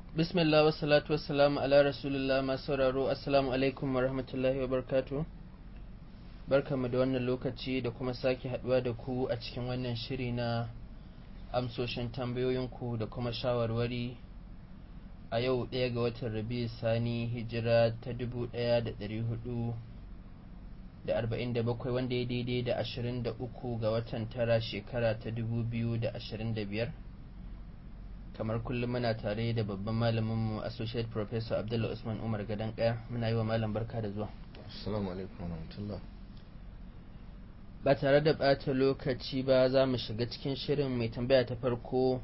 bismillah wa salatu wassalamu ala rasulullah masu sauraro assalamu alaikum wa rahmatullahi wa barkatu barkamu da wannan lokaci da kuma sake haduwa da ku a cikin wannan shiri na amsoshin tambayoyinku da kuma shawarwari a yau ɗaya ga watan rabi sani hijira ta dubu ɗaya da ɗari hudu da arba'in da bakwai wanda ya daidai da ashirin da uku ga watan tara shekara ta dubu biyu da ashirin da biyar kamar kullum muna tare da babban malaminmu associate professor abdullah usman umar gadon kaya muna yi wa malam barka da zuwa assalamu alaikum warahmatullah ba tare da ɓata lokaci ba za mu shiga cikin shirin mai tambaya ta farko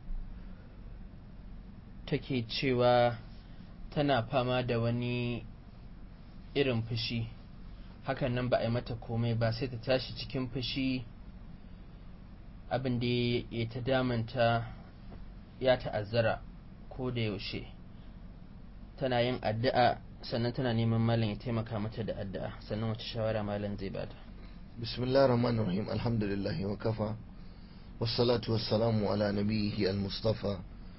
take cewa tana fama da wani irin fushi hakan nan ba a yi mata komai ba sai ta tashi cikin fushi abin da ya ta damanta ya ta'azzara ko da yaushe tana yin addu'a sannan tana neman malam ya taimaka mata da addu'a sannan wace shawara malam zai bata bismillahir rahmanir rahim alhamdulillah wa kafa wassalatu wassalamu ala nabiyhi al-mustafa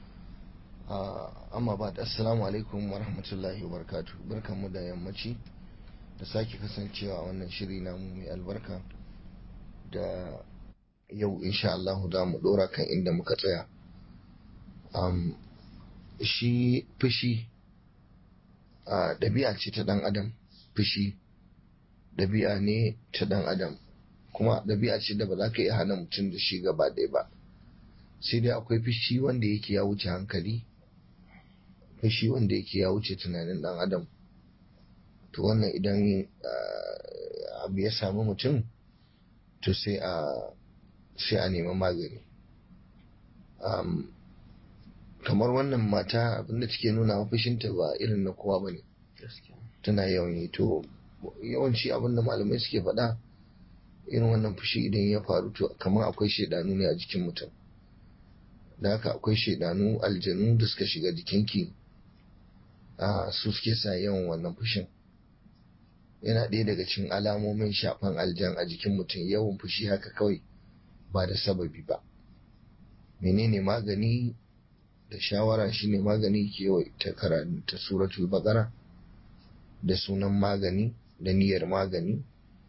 amma ba assalamu alaikum wa rahmatullahi wa barakatuh barkanmu da yammaci da sake kasancewa a wannan shiri namu mai albarka da yau insha Allah za mu dora kan inda muka tsaya um, shi fushi uh, ɗabi'a ce ta ɗan adam fushi ɗabi'a ne ta ɗan adam kuma ɗabi'a ce da ba za ka iya hana mutum da shi gaba ɗaya ba sai dai akwai fushi wanda yake ya wuce hankali fushi wanda yake ya wuce tunanin ɗan adam to wannan idan uh, abu ya sami mutum to sai a sai a nemi magani um, kamar wannan mata abinda take nuna fushinta ba irin na kowa bane tana yawan yi to yawanci abinda malamai suke faɗa irin wannan fushi idan ya faru to kamar akwai shaidanu ne a jikin mutum da haka akwai shaidanu aljanu da suka shiga jikinki a su suke sa yawan wannan fushin yana ɗaya daga cikin alamomin shafan aljan a jikin mutum yawan fushi haka kawai ba da sababi ba menene magani da shawara shine magani ke ta karanta suratul baqara da sunan magani da niyyar magani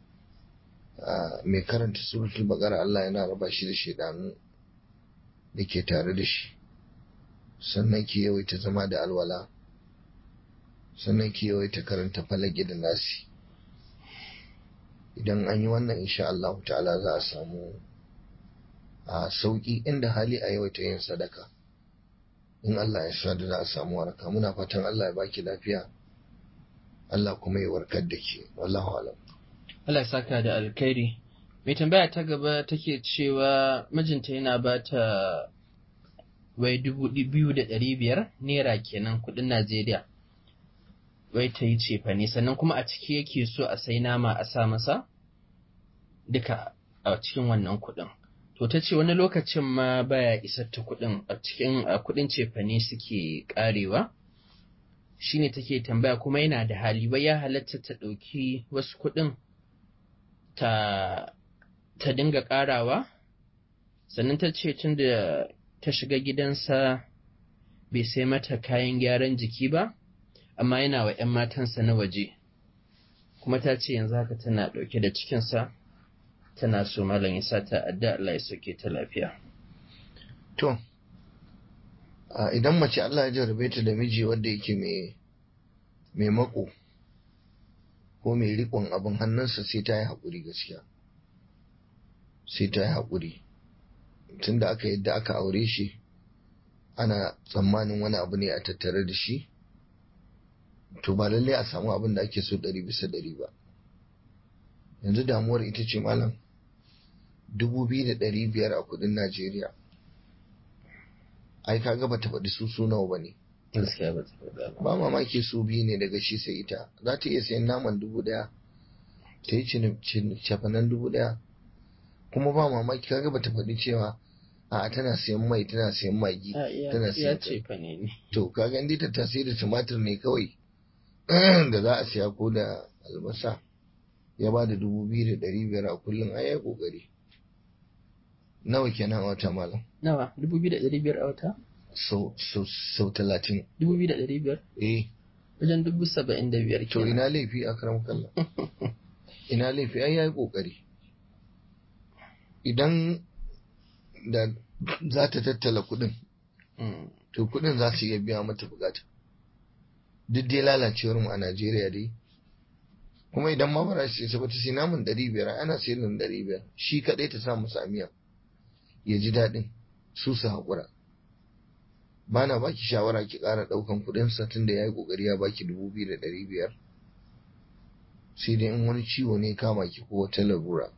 mai karanta suratul baqara Allah yana raba shi da shaidanu da ke tare da shi sannan ke yawaita zama da alwala sannan ke yawaita karanta falage da nasi idan an yi wannan insha Allah ta'ala za a samu a sauki inda hali a yawaita yin sadaka in Allah ya sa da za a samu waraka muna fatan Allah ya baki lafiya Allah kuma ya warkar da ke wallahu alam Allah ya saka da alkhairi mai tambaya ta gaba take cewa mijinta yana ba ta wai dubu biyu da ɗari biyar naira kenan kuɗin Najeriya wai ta yi cefane sannan kuma a ciki yake so a sai nama a sa masa duka a cikin wannan kuɗin to ta ce wani lokacin ma baya isar ta kuɗin a cikin kuɗin cefane suke ƙarewa shine take tambaya kuma yana da hali ba ya halatta ta ɗauki wasu kuɗin ta ta dinga ƙarawa sannan ta ce tun da ta shiga gidansa bai sai mata kayan gyaran jiki ba amma yana wa ‘yan matansa na waje kuma ta ce yanzu haka tana ɗauke da cikinsa tana so malam ya sa ta adda Allah ya sauke ta lafiya. To, idan mace Allah ya jarabe ta da miji wanda yake mai mako ko mai riƙon abin hannunsa sai ta yi haƙuri gaskiya. Sai ta yi haƙuri. Tunda aka yadda aka aure shi, ana tsammanin wani abu ne a tattare da shi, to ba lallai a samu abin da ake so ɗari bisa ɗari ba. Yanzu damuwar ita ce malam. dubu biyu da ɗari biyar a kudin Najeriya. Ai kaga bata faɗi su su nawa ba ne. Ba mamaki su biyu ne daga shi sai ita. Za ta iya sayan naman dubu ɗaya, ta yi cafanan dubu ɗaya. Kuma ba mamaki kaga bata faɗi cewa a tana sayan mai tana sayan magi tana sayan to kaga inda ta tasiri da tumatir ne kawai da za a siya ko da albasa ya ba da dubu biyu da ɗari biyar a kullum ai ya ƙoƙari. nawa kenan a wata malam nawa dubu biyu da ɗari biyar a wata sau talatin dubu biyu da ɗari biyar eh wajen dubu saba'in da biyar to ina laifi a karam kallon ina laifi ai yayi kokari idan da za ta tattala kuɗin to kuɗin za su iya biya mata bukata duk dai lalacewar mu a Najeriya dai kuma idan ma bara shi sai ta sai namun ɗari biyar ana sayar da ɗari biyar shi kaɗai ta sa musu amiya ya ji daɗin su su haƙura ba na baki shawara ki ƙara ɗaukan kuɗin sa tunda ya yi ƙoƙari ya baki dubu biyu da ɗari biyar sai dai in wani ciwo ne kama ki ko wata larura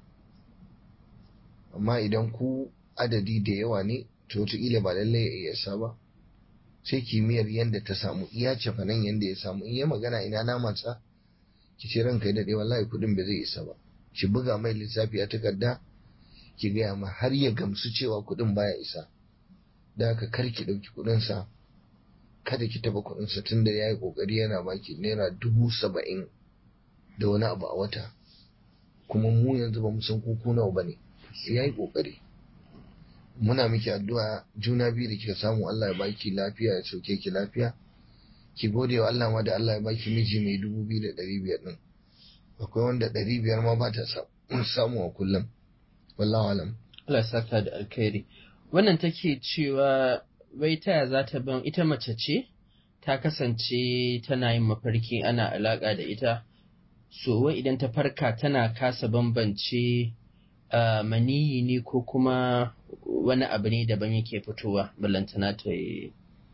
amma idan ku adadi da yawa ne to wataƙila ba lallai ya iya sa ba sai kimiyyar yadda ta samu iya cefanen yadda ya samu in ya magana ina namansa ki ce ranka ya daɗe wallahi kuɗin ba zai isa ba ki buga mai lissafi a takarda ki gaya ma har ya gamsu cewa kuɗin baya isa da haka kar ki ɗauki kuɗinsa kada ki taɓa kuɗinsa tun da ya yi ƙoƙari yana baki naira dubu saba'in da wani abu a wata kuma mu yanzu ba mu san kuku nawa ba ne ya yi ƙoƙari muna miki addu'a juna biyu da kika samu Allah ya baki lafiya ya sauke ki lafiya ki gode wa Allah ma da Allah ya baki miji mai dubu biyu da ɗari biyar ɗin akwai wanda ɗari biyar ma ba ta samu a kullum wallahu alam Allah saka da alkhairi wannan take cewa wai taya za ta ban ita mace ce ta kasance tana yin mafarki ana alaƙa da ita so wai idan ta farka tana kasa bambance uh, maniyi ne ko kuma wani abu ne daban yake fitowa ballantana ta yi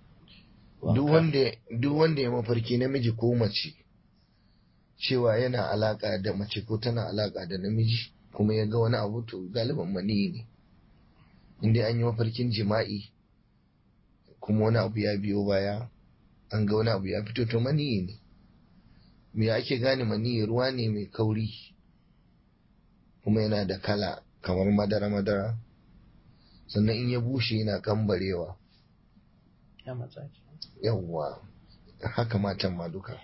duk wanda ya mafarki namiji ko mace cewa yana alaka da mace ko tana alaka da namiji kuma ya ga wani abu to galiban maniyi ne inda an yi mafarkin jima'i kuma wani abu ya biyo baya an ga wani abu ya fito to maniyi ne me ake gane maniyi ruwa ne mai kauri kuma yana da kala kamar madara-madara sannan in ya bushe yana kambarewa yawwa haka matan ma duka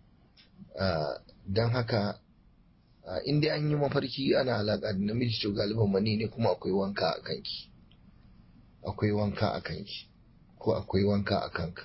don haka in dai an yi mafarki ana alaƙa da namiji to galiban mani ne kuma akwai wanka a kanki akwai wanka a kanki ko akwai wanka a kanka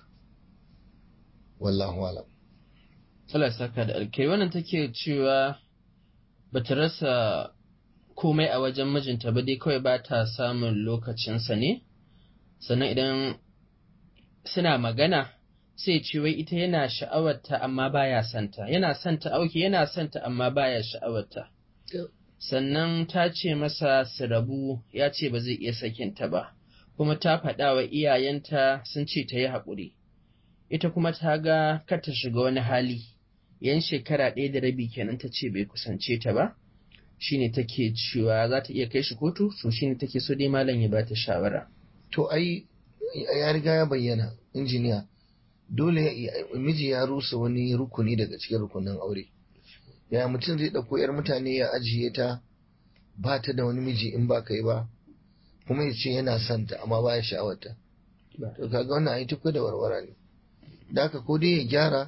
wallahu alam Allah saka da alkai wannan take cewa bata rasa komai a wajen mijinta ba dai kawai ba ta samun lokacinsa ne sannan idan suna magana sai ce wai ita yana sha'awarta amma baya santa yana santa auki yana santa amma baya sha'awarta sannan ta ce masa su rabu ya ce ba zai iya sakinta ba kuma ta faɗa wa iyayenta sun ce ta yi haƙuri ita kuma ta ga kar ta shiga wani hali yan shekara ɗaya da rabi kenan ta ce bai kusance ta ba shine take cewa za ta iya kai shi kotu so shine take so dai malam ya bata shawara to ai ya riga ya bayyana injiniya dole miji ya rusa wani rukuni daga cikin rukunin aure ya mutum zai ɗauko yar mutane ya ajiye ta ba ta da wani miji in ba kai ba kuma ya ce yana son ta amma baya sha'awarta to kaga wannan ai tukwa da warwara ne da haka ko dai ya gyara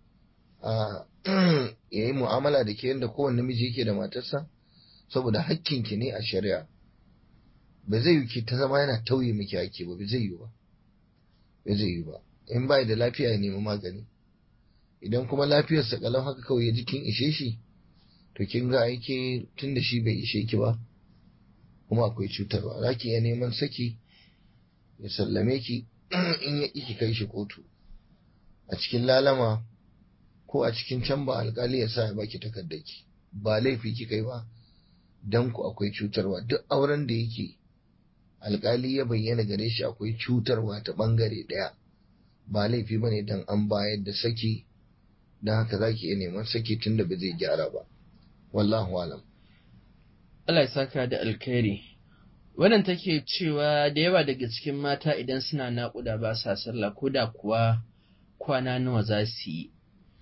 a ya yi mu'amala da ke yadda kowane namiji yake da matarsa saboda hakkinki ne a shari'a ba zai yi ki ta zama yana tauye miki hakki ba ba zai yi ba ba zai yi ba in bai da lafiya ya nemi magani idan kuma lafiyarsa kalau haka kawai ya ji kin ishe shi to kin ga aike tun da shi bai ishe ki ba kuma akwai cutarwa za ki iya neman saki ya sallame ki in ya ki kai shi kotu a cikin lalama ko a cikin can ba alkali ya sa ya baki takardaki ba laifi kika yi ba dan ku akwai cutarwa duk auren da yake alkali ya bayyana gare shi akwai cutarwa ta bangare daya ba laifi ba ne dan an bayar da saki don haka za ki iya neman saki tun da ba zai gyara ba wallahu alam Allah ya saka da alkhairi wannan take cewa da yawa daga cikin mata idan suna naƙuda ba sa sallah ko da kuwa kwana nawa za su yi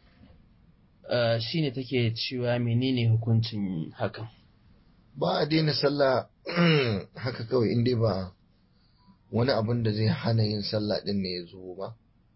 Uh, shi ne take cewa menene hukuncin hakan ba a daina sallah haka kawai inda ba wani abin da zai hana yin sallah din ne ya zo ba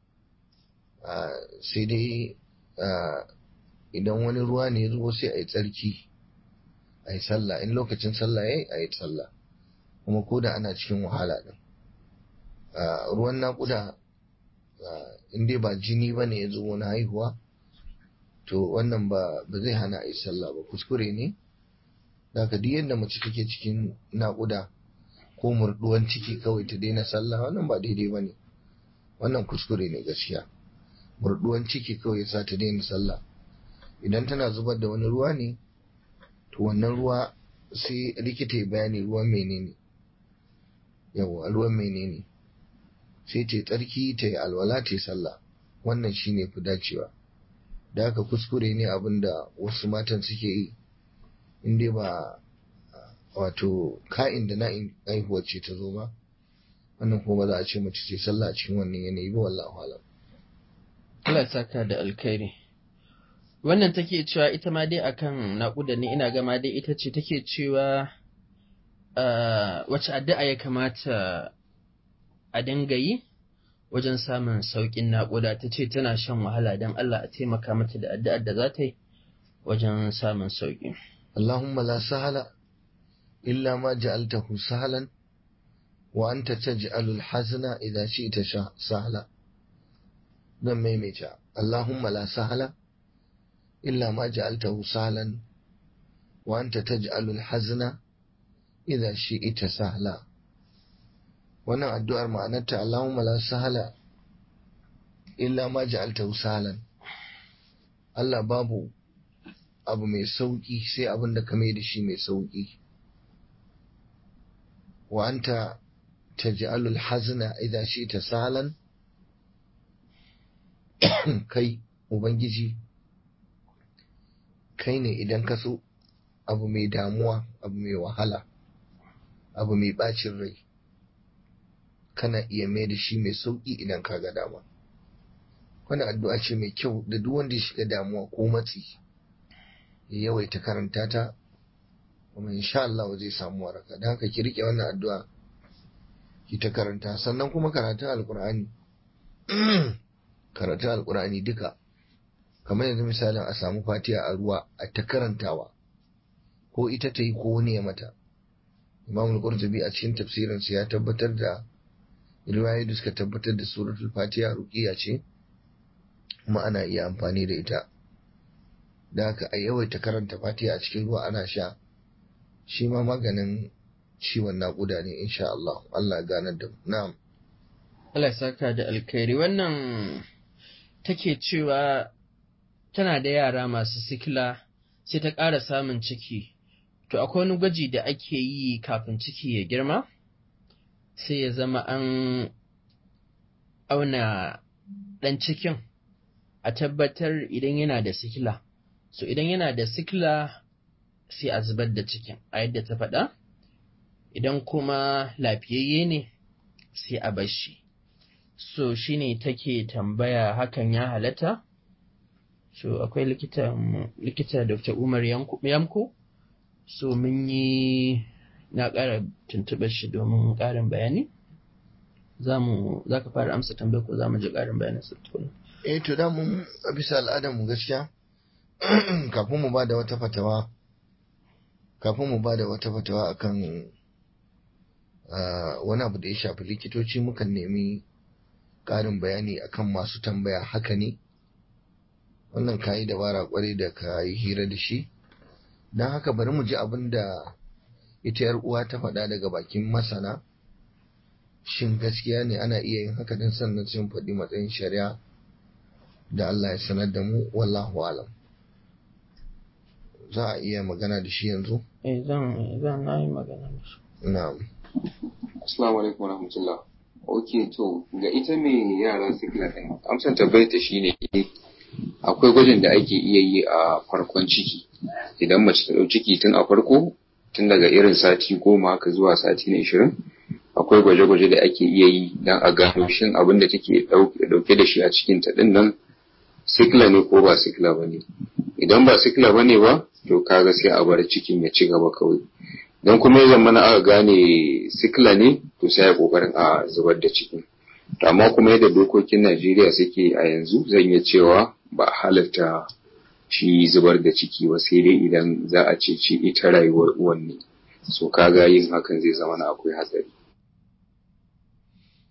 uh, sai dai uh, idan wani ruwa ne ya zo sai a yi tsarki a yi sallah in lokacin sallah ya yi a yi sallah kuma ko da ana cikin wahala din ruwan naƙuda in dai ba jini ba ne ya zo wani haihuwa to wannan ba zai hana a yi sallah ba kuskure ne da ka duk yadda mace take cikin naƙuda ko murɗuwan ciki kawai ta daina sallah wannan ba daidai ba ne wannan kuskure ne gaskiya murɗuwan ciki kawai ya sa ta daina sallah idan tana zubar da wani ruwa ne to wannan ruwa sai likita ya bayani ruwan menene yawa ruwan menene sai ta tsarki ta yi alwala ta yi sallah wannan shine fi dacewa da haka kuskure ne abin da wasu matan suke yi in dai ba wato ka'in da na'in haihuwar ce ta zo ba wannan kuma ba za a ce mace ce sallah a cikin wannan yanayi ba wallahu alam Allah saka da alkhairi wannan take cewa ita ma dai akan naƙuda ne ina gama dai ita ce take cewa wace addu'a ya kamata a dinga yi wajen samun sauƙin naƙuda ta ce tana shan wahala don Allah a taimaka mata da addu'ar da za ta yi wajen samun sauƙi. Allahumma la sahala illa ma ja'altahu sahalan wa anta taj'alul hazna idza shi'ta sahala. Zan maimaita Allahumma la sahala illa ma ja'altahu sahalan wa anta taj'alul hazna idza shi'ta sahala. wannan addu'ar ma'anarta Allahumma la sahala illa ma ja'altahu sahalan Allah babu abu mai sauki sai abin da ka mai da shi mai sauki wa anta taj'alul hazna idza shi'ta sahalan kai ubangiji kai ne idan ka so abu mai damuwa abu mai wahala abu mai bacin rai kana iya mai da shi mai sauƙi idan ka ga dama wani addu'a ce mai kyau da duk wanda ya shiga damuwa ko matsi ya yawaita karanta ta kuma insha Allah zai samu waraka don haka ki rike wannan addu'a ki ta karanta sannan kuma karatun alkur'ani karatun alkur'ani duka kamar yanzu misalin a samu fatiha a ruwa a ta karantawa ko ita ta yi ko wani ya mata imamul qurtubi a cikin tafsirinsa ya tabbatar da riwayoyi da suka tabbatar da suratul fatiha ruqiya ce kuma ana iya amfani da ita da haka a yawaita karanta fatiha a cikin ruwa ana sha shi ma maganin ciwon naƙuda ne insha Allah Allah ya ganar da na'am Allah ya saka da alkhairi wannan take cewa tana da yara masu sikila sai ta ƙara samun ciki to akwai wani gwaji da ake yi kafin ciki ya girma sai ya zama an auna ɗan cikin a tabbatar idan yana da sikila. So idan yana da sikila sai a zubar da cikin a yadda ta faɗa, idan kuma lafiyayye ne sai a bar shi. So shi ne take tambaya hakan ya halatta? So akwai likita, likita Dr. Umar Yamko, so mun yi na ƙara tuntuɓar shi domin ƙarin bayani za mu za ka fara amsa tambayar ko za mu ji ƙarin bayanin su tukuna eh to da mun a bisa al'adar mu gaskiya kafin mu ba da wata fatawa kafin mu ba da wata fatawa akan wani abu da ya shafi likitoci mukan nemi ƙarin bayani akan masu tambaya haka ne wannan ka yi dabara kwarai da ka yi hira da shi don haka bari mu ji abin da ita yar uwa ta faɗa daga bakin masana shin gaskiya ne ana iya yin haka din sannan sun faɗi matsayin shari'a da Allah ya sanar da mu wallahu alam za a iya magana da shi yanzu eh zan zan na yi magana da shi na'am assalamu alaikum warahmatullah ok to ga ita mai yara sikila ɗin amsan tabbayar ta shine akwai gwajin da ake iya yi a farkon ciki idan mace ta ɗau ciki tun a farko tun daga irin sati goma haka zuwa sati na ishirin akwai gwaje-gwaje da ake iya yi don a gano shin abin da take ɗauke da shi a cikin ta ɗin nan sikila ne ko ba sikila ba ne idan ba sikila ba ne ba to kaga sai a bar cikin ya ci gaba kawai don kuma ya zama aka gane sikila ne to sai ya kokarin a zubar da cikin to amma kuma yadda dokokin Najeriya suke a yanzu zan iya cewa ba a halarta shi zubar da ciki ba sai dai idan za a ceci ita rayuwar uwan ne so kaga yin hakan zai zama na akwai hatsari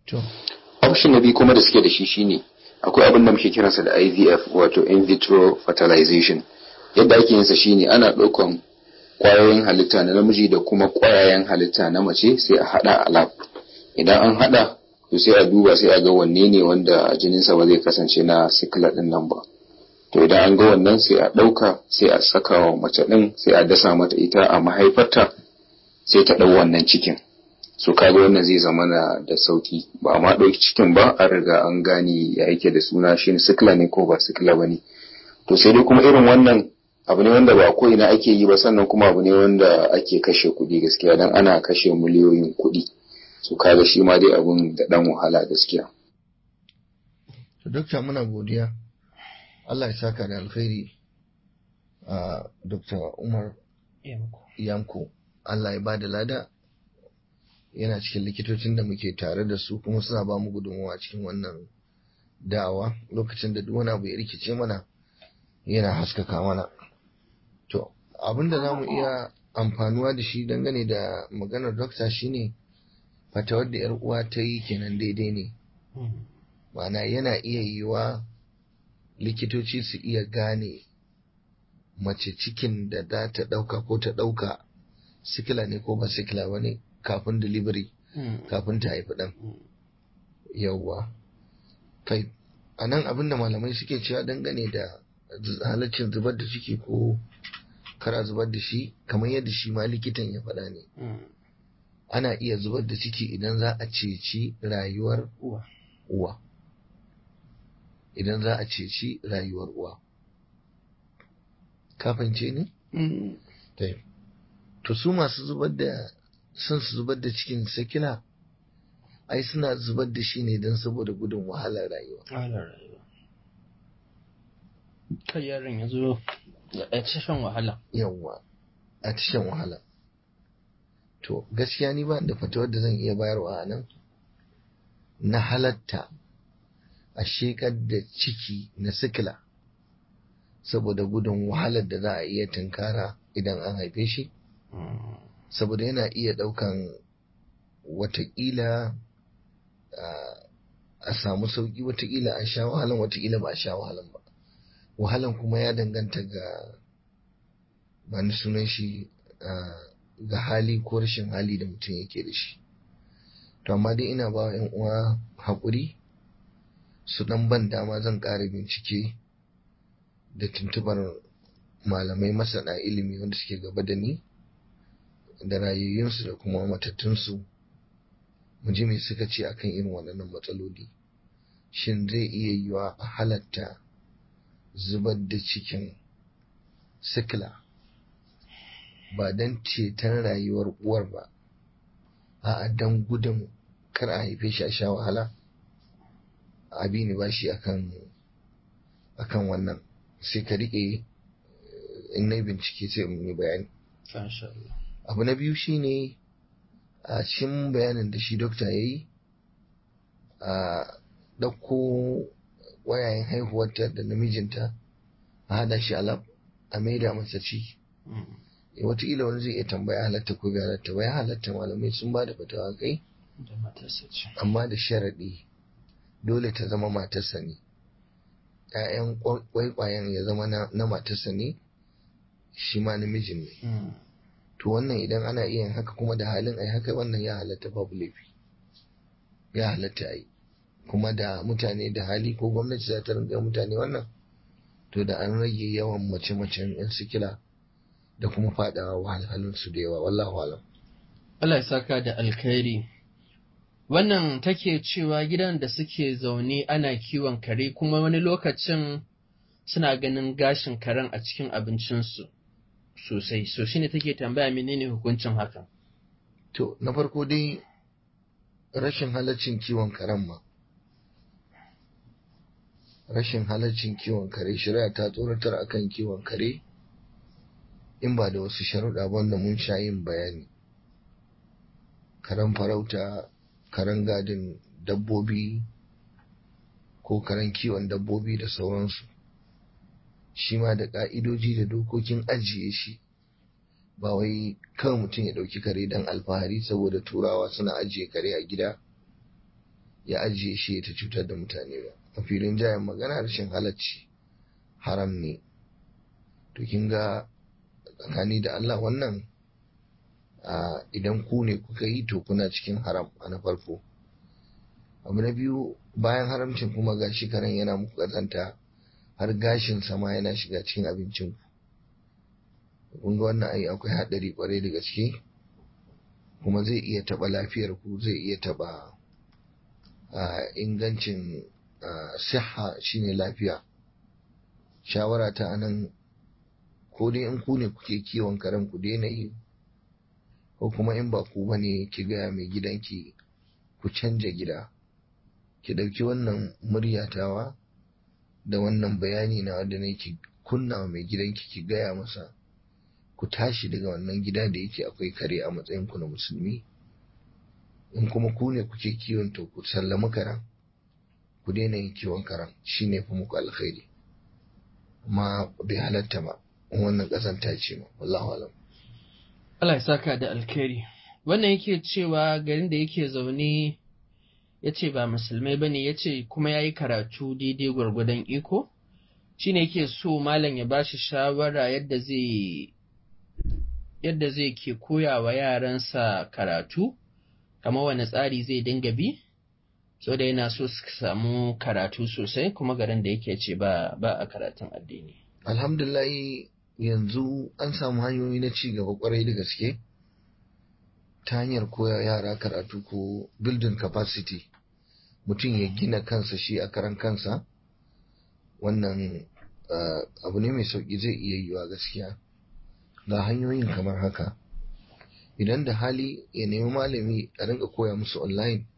to option na biyu kuma da suke da shi shine akwai abin da muke kiransa da IVF wato in vitro fertilization yadda ake yinsa shine ana ɗaukan ƙwayoyin halitta na namiji da kuma ƙwayayen halitta na mace sai a haɗa a lab idan an haɗa to sai a duba sai a ga wanne ne wanda jininsa ba zai kasance na sikila ɗin nan ba to idan an ga wannan sai a ɗauka sai a saka wa mace ɗin sai a dasa mata ita a mahaifarta sai ta ɗau wannan cikin so kaga wannan zai zama na da sauki ba a ma ɗauki cikin ba an riga an gane ya yake da suna shi sikila ne ko ba sikila ba ne to sai dai kuma irin wannan abu ne wanda ba ko ina ake yi ba sannan kuma abu ne wanda ake kashe kuɗi gaskiya dan ana kashe miliyoyin kuɗi so kaga shi ma dai abun da ɗan wahala gaskiya to dokta muna godiya Allah ya saka da alkhairi a Dr. Umar Yanko Allah ya bada lada yana cikin likitocin da muke tare da su kuma suna ba mu gudunmawa cikin wannan da'awa lokacin da duk wani abu ya rikice mana yana haskaka mana to abin da za mu iya amfanuwa da shi dangane da maganar dokta shine fatawar da 'yar uwa ta yi kenan daidai ne ma'ana yana iya yiwa likitoci su iya gane mace cikin da za ta ɗauka ko ta ɗauka sikila ne ko ba sikila ba ne kafin delivery kafin ta haifi ɗan yauwa kai a nan abin da malamai suke cewa dangane da halaccin zubar da ciki ko kara zubar da shi kamar yadda shi ma likitan ya faɗa ne ana iya zubar da ciki idan za a ceci rayuwar uwa idan za a ceci rayuwar uwa kafance ne? to su masu zubar da son su zubar da cikin sakila ai suna zubar da shi ne don saboda gudun wahalar rayuwa kai yaron ya zo ya ci shan wahala yawwa a ci shan wahala to gaskiya ni ba da fatawar da zan iya bayarwa a nan na halatta a shekar da ciki na sikila saboda gudun wahalar da za a iya tunkara idan an haife shi saboda yana iya ɗaukan watakila a samu sauƙi watakila a sha wahalan watakila ba a sha wahalan ba wahalan kuma ya danganta ga ba ni sunan shi ga hali ko rashin hali da mutum yake da shi to amma dai ina ba wa uwa haƙuri su ɗan ban dama zan ƙara bincike da tuntubar malamai masana ilimi wanda suke gaba da ni da rayayyunsu da kuma matattunsu mu ji me suka ce akan irin waɗannan matsaloli shin zai iya yiwa a halatta zubar da cikin sikila ba don ceton rayuwar uwar ba a don gudun kar a haife shi a sha wahala abi ne ba shi akan akan wannan sai ka riƙe in na bincike sai in yi bayani abu na biyu shine a cikin bayanin da shi dokta ya yi a ɗauko wayayen haihuwarta da namijinta a hada shi alab a maida masa ci wataƙila wani zai iya tambaya halatta ko bai halatta ba ya halatta malamai sun ba da fatawa kai amma da sharaɗi dole ta zama matarsa ne ‘ya'yan kwaikwayen ya zama na matarsa ne shi ma namijin ne to wannan idan ana iya yin haka kuma da halin ai haka wannan ya halatta babu laifi ya halatta ai kuma da mutane da hali ko gwamnati za ta ringa mutane wannan to da an rage yawan mace-macen yan sikila da kuma fadawa wahalhalun su da yawa wallahu alam Allah ya saka da alkhairi wannan take cewa gidan da suke zaune ana kiwon kare kuma wani lokacin suna ganin gashin karen a cikin abincinsu sosai so shine take tambaya menene hukuncin hakan to na farko dai rashin halaccin kiwon karen ma rashin halaccin kiwon kare shari'a ta tsoratar akan kiwon kare in ba da wasu sharuɗa wanda mun sha yin bayani karen farauta karen gadin dabbobi ko karen kiwon dabbobi da sauransu shi ma da ƙa'idoji da dokokin ajiye shi ba wai kawai mutum ya ɗauki kare don alfahari saboda turawa suna ajiye kare a gida ya ajiye shi ta cutar da mutane ba a filin jayen magana rashin halacci haram ne to kin ga tsakani da Allah wannan idan ku ne kuka yi to kuna cikin haram a na farko abu na biyu bayan haramcin kuma gashi karen yana muku kazanta har gashin sama yana shiga cikin abincin ku kun ga wannan ai akwai haɗari kwarai da gaske kuma zai iya taɓa lafiyar ku zai iya taɓa ingancin siha shine lafiya shawara ta anan ko dai in ku ne kuke kiwon karen ku daina yi ko kuma in ba ku bane ki gaya mai gidanki ku canja gida ki ɗauki wannan muryatawa da wannan bayani na wanda ne ki kunna mai gidanki ki gaya masa ku tashi daga wannan gida da yake akwai kare a matsayin ku na musulmi in kuma ku ne kuke kiwon to ku sallami karen ku daina yin kiwon karen shine fi muku alkhairi amma bai halatta ba wannan ƙazanta ce ma wallahu alam Allah ya saka da alkhairi wannan yake cewa garin da yake zaune ya ce ba musulmai ba ne ya ce kuma ya yi karatu daidai gwargwadon iko shi ne yake so malam ya ba shi shawara yadda zai yadda zai ke koya wa yaransa karatu kamar wani tsari zai dinga bi so da yana so su samu karatu sosai kuma garin da yake ce ba ba a karatun addini alhamdulillah yanzu an samu hanyoyi na ci gaba kwarai da gaske ta hanyar koya yara karatu ko building capacity mutum ya gina kansa shi a karan kansa wannan abu ne mai sauƙi zai iya yiwa gaskiya ga hanyoyin kamar haka idan da hali ya nemi malami a rinka koya musu online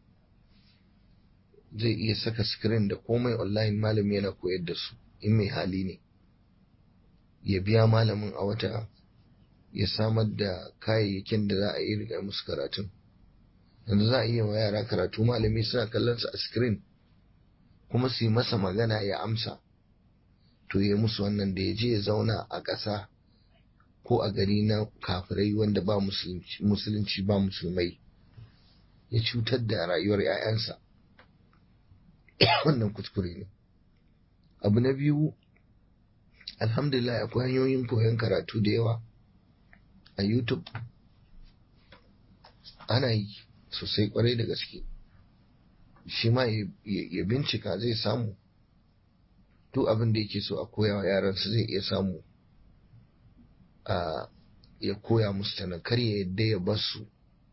zai iya saka screen da komai online malami yana koyar da su in mai hali ne ya biya malamin a wata ya samar da kayayyakin da za a yi riga musu karatun yanzu za a iya wa yara karatu malami suna kallon su a screen kuma su yi masa magana ya amsa to ya musu wannan da ya je ya zauna a ƙasa ko a gari na kafirai wanda ba musulunci ba musulmai ya cutar da rayuwar 'ya'yansa wannan kuskure ne abu na biyu alhamdulillah akwai hanyoyin koyon karatu da yawa a youtube ana yi sosai kwarai da gaske shi ma ya bincika zai samu duk abin da yake so a koya wa yaransa zai iya samu a ya koya musu tana kar ya yadda ya basu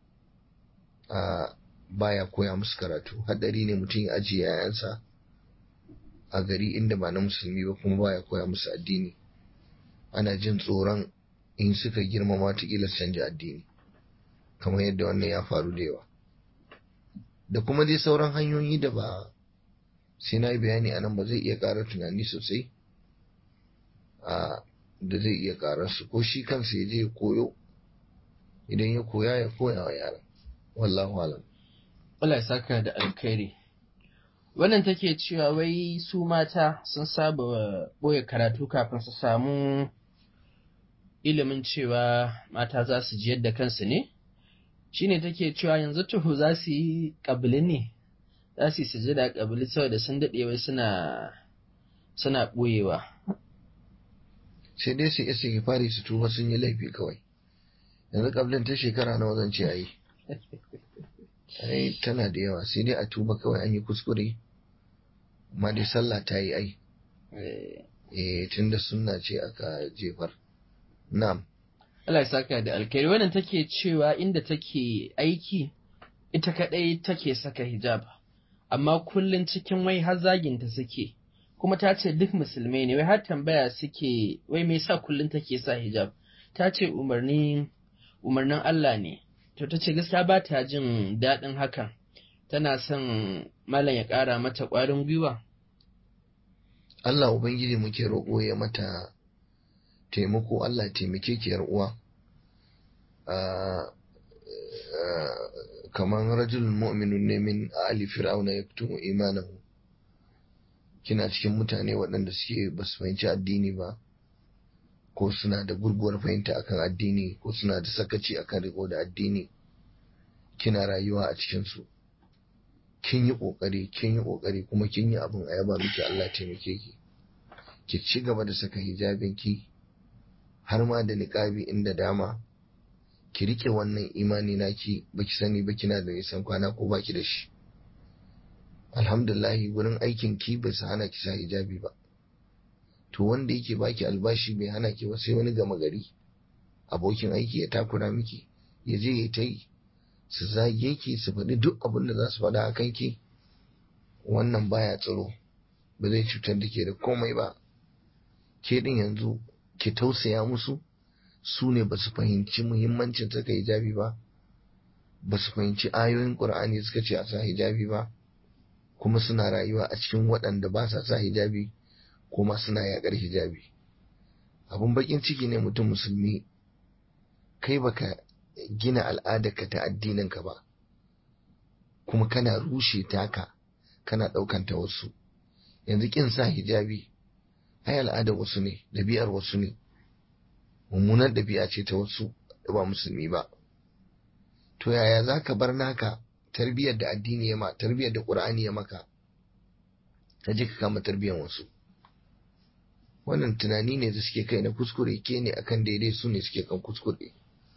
a baya koya musu karatu hadari ne mutum ya ajiye yayansa a gari inda ba na musulmi ba kuma baya koya musu addini ana jin tsoron in suka girmama watakila su canja addini kamar yadda wannan ya faru da yawa da kuma dai sauran hanyoyi da ba sai na yi bayani a nan ba zai iya ƙara tunani sosai a da zai iya ƙara su ko shi kansa ya je ya koyo idan ya koya ya koya wa yaran wallahu alam Allah ya saka da alkhairi wannan take cewa wai su mata sun saba boye karatu kafin su samu ilimin cewa mata za su ji yadda kansu ne shine take cewa yanzu tuhu za su yi ƙabili ne za su yi sujada ƙabili saboda sun daɗe wai suna suna ɓoyewa sai dai su isa fari su tuba sun yi laifi kawai yanzu ƙabilin ta shekara nawa zan ce ayi ai tana da yawa sai dai a tuba kawai an yi kuskure amma dai sallah ta yi ai eh tunda sunna ce aka jefar na'am Allah ya saka da alkhairi wannan take cewa inda take aiki ita kadai take saka hijab amma kullun cikin wai har zaginta suke kuma ta ce duk musulmai ne wai har tambaya suke wai me yasa kullun take sa hijab ta ce umarni umarnin Allah ne to ta ce gaskiya ba ta jin daɗin hakan tana son malam ya ƙara mata ƙwarin gwiwa Allah ubangiji muke roƙo ya mata taimako Allah ya taimake ki yar uwa kamar rajulun mu'minun ne min ali fir'auna yaktumu imanahu kina cikin mutane waɗanda suke ba su fahimci addini ba ko suna da gurguwar fahimta akan addini ko suna da sakaci akan riko da addini kina rayuwa a cikinsu kin yi kokari kin yi kokari kuma kin yi abin a yaba miki Allah ya taimake ki ki ci gaba da saka hijabin ki har ma da niqabi inda dama ki rike wannan imani naki baki sani ba kina da nisan kwana ko baki da shi alhamdulillah gurin aikin ki bai sa hana ki sa hijabi ba to wanda yake baki albashi bai hana ki ba sai wani gama gari abokin aiki ya takura miki ya je ya ta yi su zage ki su faɗi duk abin da za su faɗa a kanki wannan baya tsaro ba zai cutar da ke da komai ba ke din yanzu ki tausaya musu su ne ba su fahimci muhimmancin saka hijabi ba ba su fahimci ayoyin ƙur'ani suka ce a sa hijabi ba kuma suna rayuwa a cikin waɗanda ba sa sa hijabi kuma suna yaƙar hijabi abun baƙin ciki ne mutum musulmi kai baka gina al'adarka ta addininka ba kuma kana rushe taka kana ɗaukanta wasu yanzu ƙin sa hijabi ai al'adar wasu ne ɗabi'ar wasu ne mummunar ɗabi'a ce ta wasu da ba musulmi ba to yaya za ka bar naka tarbiyyar da addini ya ma tarbiyyar da ƙur'ani ya maka ka je ka kama tarbiyyar wasu wannan tunani ne da suke kai na kuskure ke ne akan daidai su ne suke kan kuskure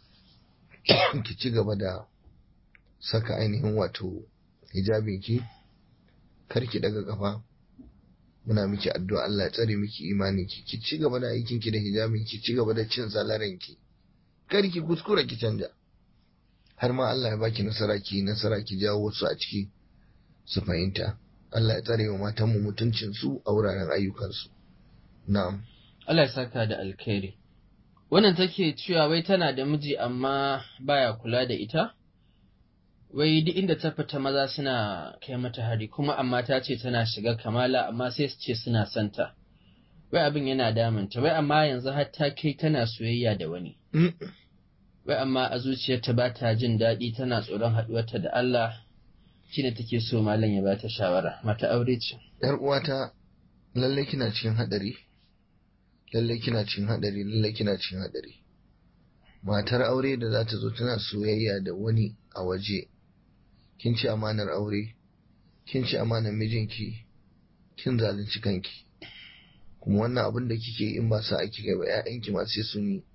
ki ci gaba da saka ainihin wato hijabin ki kar ki daga kafa muna miki addu'a Allah ya tsare miki imanin ki ki ci gaba da aikin ki da hijabin ki ci gaba da cin salarin ki kar ki kuskura ki canja har ma Allah ya baki nasara ki nasara ki jawo wasu a ciki su fahimta Allah ya tsare wa matan mu mutuncin su a wuraren ayyukan su na'am Allah ya saka da alkhairi wannan take cewa wai tana da miji amma baya kula da ita wai duk inda ta fita maza suna kai mata hari kuma amma ta ce tana shiga kamala amma sai su ce suna santa wai abin yana damunta wai amma yanzu har ta kai tana soyayya da wani wai amma a zuciyarta ba ta jin daɗi tana tsoron haɗuwarta da Allah shine take so malam ya bata shawara mata aure ce yar uwata lalle kina cikin hadari lalle kina cikin hadari lalle kina cikin hadari matar aure da za ta zo tana soyayya da wani a waje kin ci amanar aure kin ci amanar mijinki kin zalunci kanki kuma wannan abin da kike in ba sa ake kai ba ƴaƴanki ma sai sun yi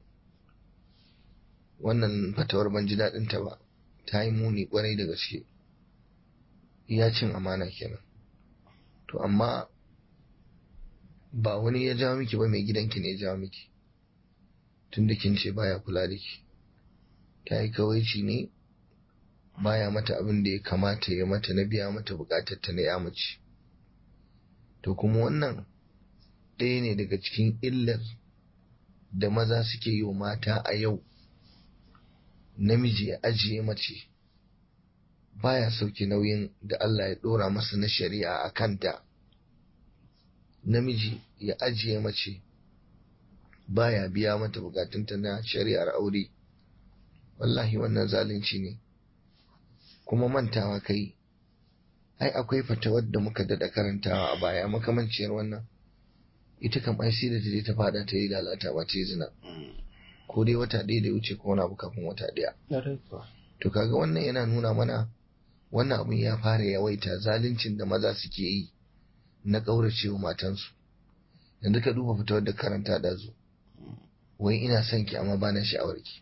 wannan fatawar ban ji daɗin ta ba ta yi muni kwarai da gaske iya cin amana kenan to amma ba wani ya jawo miki ba mai gidanki ne ya jawo miki tunda kin ce baya kula da ki ta yi kawaici ne baya mata abin da ya kamata ya mata na biya mata bukatar ta na ya mace to kuma wannan ɗaya ne daga cikin illar da maza suke yi wa mata a yau namiji ya ajiye mace baya sauke nauyin da Allah ya ɗora masa na shari'a a kanta namiji ya ajiye mace baya biya mata bukatunta na shari'ar aure wallahi wannan zalunci ne kuma mantawa kai ai akwai fatawar da muka dada karantawa a baya makamanciyar wannan ita kam ai sai da ta je ta fada ta yi lalata ba ta yi zina ko dai wata ɗaya da wuce ko wani abu kafin wata ɗaya to kaga wannan yana nuna mana wannan abun ya fara yawaita zaluncin da maza suke yi na ƙauracewa matansu yanzu ka duba fitowar da karanta da zo wai ina son ki amma bana sha'awar ki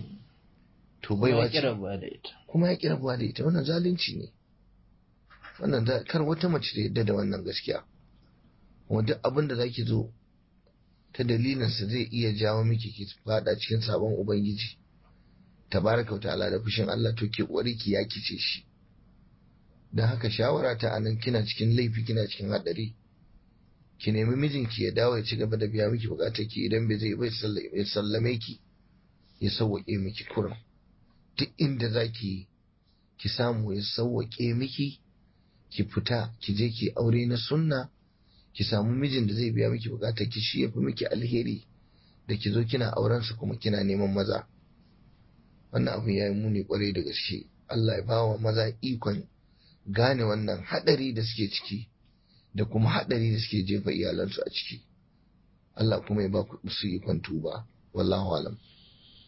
to baiwa ce kuma ya kira buwa da ita wannan zalunci ne wannan kar wata mace da yadda da wannan gaskiya kuma duk abin da zaki zo ta dalilinsa zai iya jawo miki ki fada cikin sabon ubangiji tabaraka ta'ala da fushin Allah to ke kokari ki yaki ce shi dan haka shawara ta anan kina cikin laifi kina cikin hadari ki nemi mijinki ya dawo ya ci gaba da biya miki bukatar ki idan bai zai bai ya sallame ki ya sauwaƙe miki kurin duk inda zaki ki samu ya sauwaƙe miki ki fita ki je ki aure na sunna ki samu mijin da zai biya miki bukatar ki shi yafi miki alheri da ki zo kina auren sa kuma kina neman maza wannan abu ya yi muni kwarai da gaske Allah ya bawa maza ikon gane wannan hadari da suke ciki da kuma hadari da suke jefa iyalansu a ciki Allah kuma ya ba ku su ikon tuba wallahu alam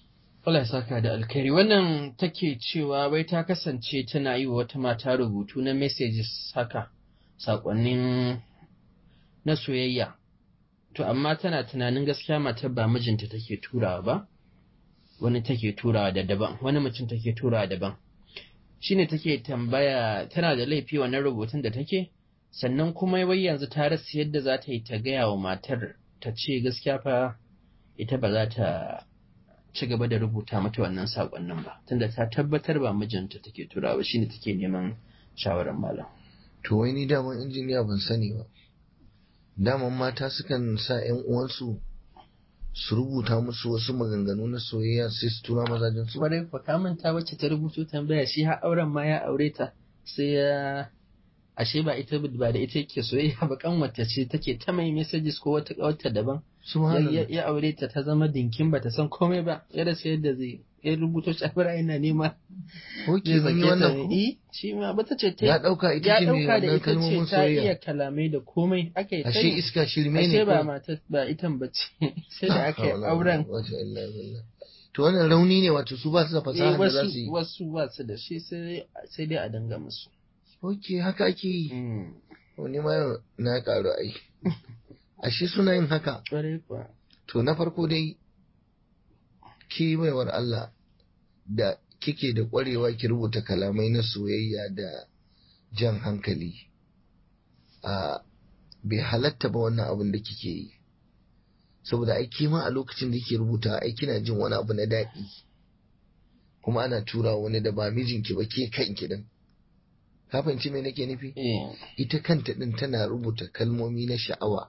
Allah ya saka da alkhairi wannan take cewa wai ta kasance tana yi wa wata mata rubutu na messages haka sakonnin na soyayya to amma tana tunanin gaskiya matar ba mijinta take turawa ba wani take turawa da daban wani mutum take turawa daban shine take tambaya tana da laifi wannan rubutun da take sannan kuma wai yanzu ta rasa yadda za ta yi ta gaya wa matar ta ce gaskiya fa ita ba za ta ci gaba da rubuta mata wannan saƙonnin ba tunda ta tabbatar ba mijinta take turawa shine take neman shawarar malam to wai ni daman injiniya ban sani ba daman mata sukan sa yan uwansu su rubuta musu wasu maganganu na soyayya sai su tura mazajen su kwarai kwa ka manta wacce ta rubuto tambaya shi har auren ma ya aure ta sai ya ashe ba ita ba da ita yake soyayya ba kanwata ce take ta mai messages ko wata kawarta daban ya, subhanallah ya aure ta ta zama dinkin ba ta san komai ba ya rasa yadda zai ya rubuto shafira yana nema Oke, zai mun yi sake wannan ta ko? eh shi ma bata ce ta ya dauka ita ya ce mai dauka da wannan ita ce kalmomin ta iya soyayya kalamai da komai aka yi ta ashe yi. iska shirme ashe ne ba ko mata ba itan ba ce sai da aka yi Hawla auren wala quwwata illa billah. to wannan rauni ne wato su ba su da eh, fasaha da za su wasu yi wasu ba su da shi sai sai dai a dinga musu Oke, haka ake yi Mm, wani ma yau na karu ai ashe suna yin haka kwarai kuwa to na farko dai ki baiwar Allah da kike da ƙwarewa ki rubuta kalamai na soyayya da jan hankali a bai halatta ba wannan abin da kike yi saboda ai ke ma a lokacin da kike rubuta ai kina jin wani abu na daɗi kuma ana tura wani da ba mijinki ba ke kanki din ka fahimci me nake nufi eh ita kanta din tana rubuta kalmomi na sha'awa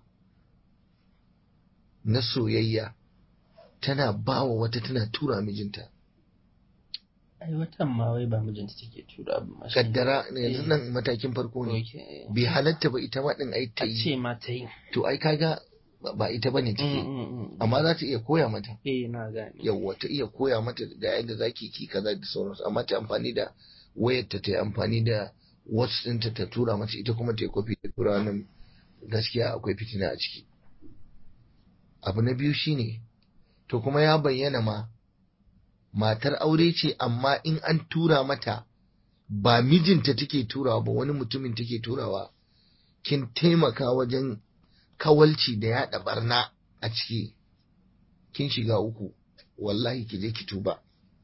na soyayya tana bawa wata tana tura mijinta ai watan ma wai ba mijinta take tura ba ma shi. kaddara yanzu Eh. nan matakin farko ne Okay. bai halatta ba ita ma din ai ta a yi ce ma ta yi to ai kaga ba- ba ita bane Mm, take mm, mm. amma za ta iya koya mata eh na gane yawwa ta iya koya mata ga yadda zaki ki kaza da sauransu amma ta amfani da wayarta ta yi amfani da what's ɗinta ta tura mata ita kuma ta yi kofi ta tura wannan gaskiya akwai fitina a ciki abu na biyu shine to kuma ya bayyana ma matar aure ce amma in an tura mata ba mijinta take turawa ba wani mutumin take turawa kin taimaka wajen kawalci da yaɗa barna a ciki kin shiga uku wallahi ki je ki tuba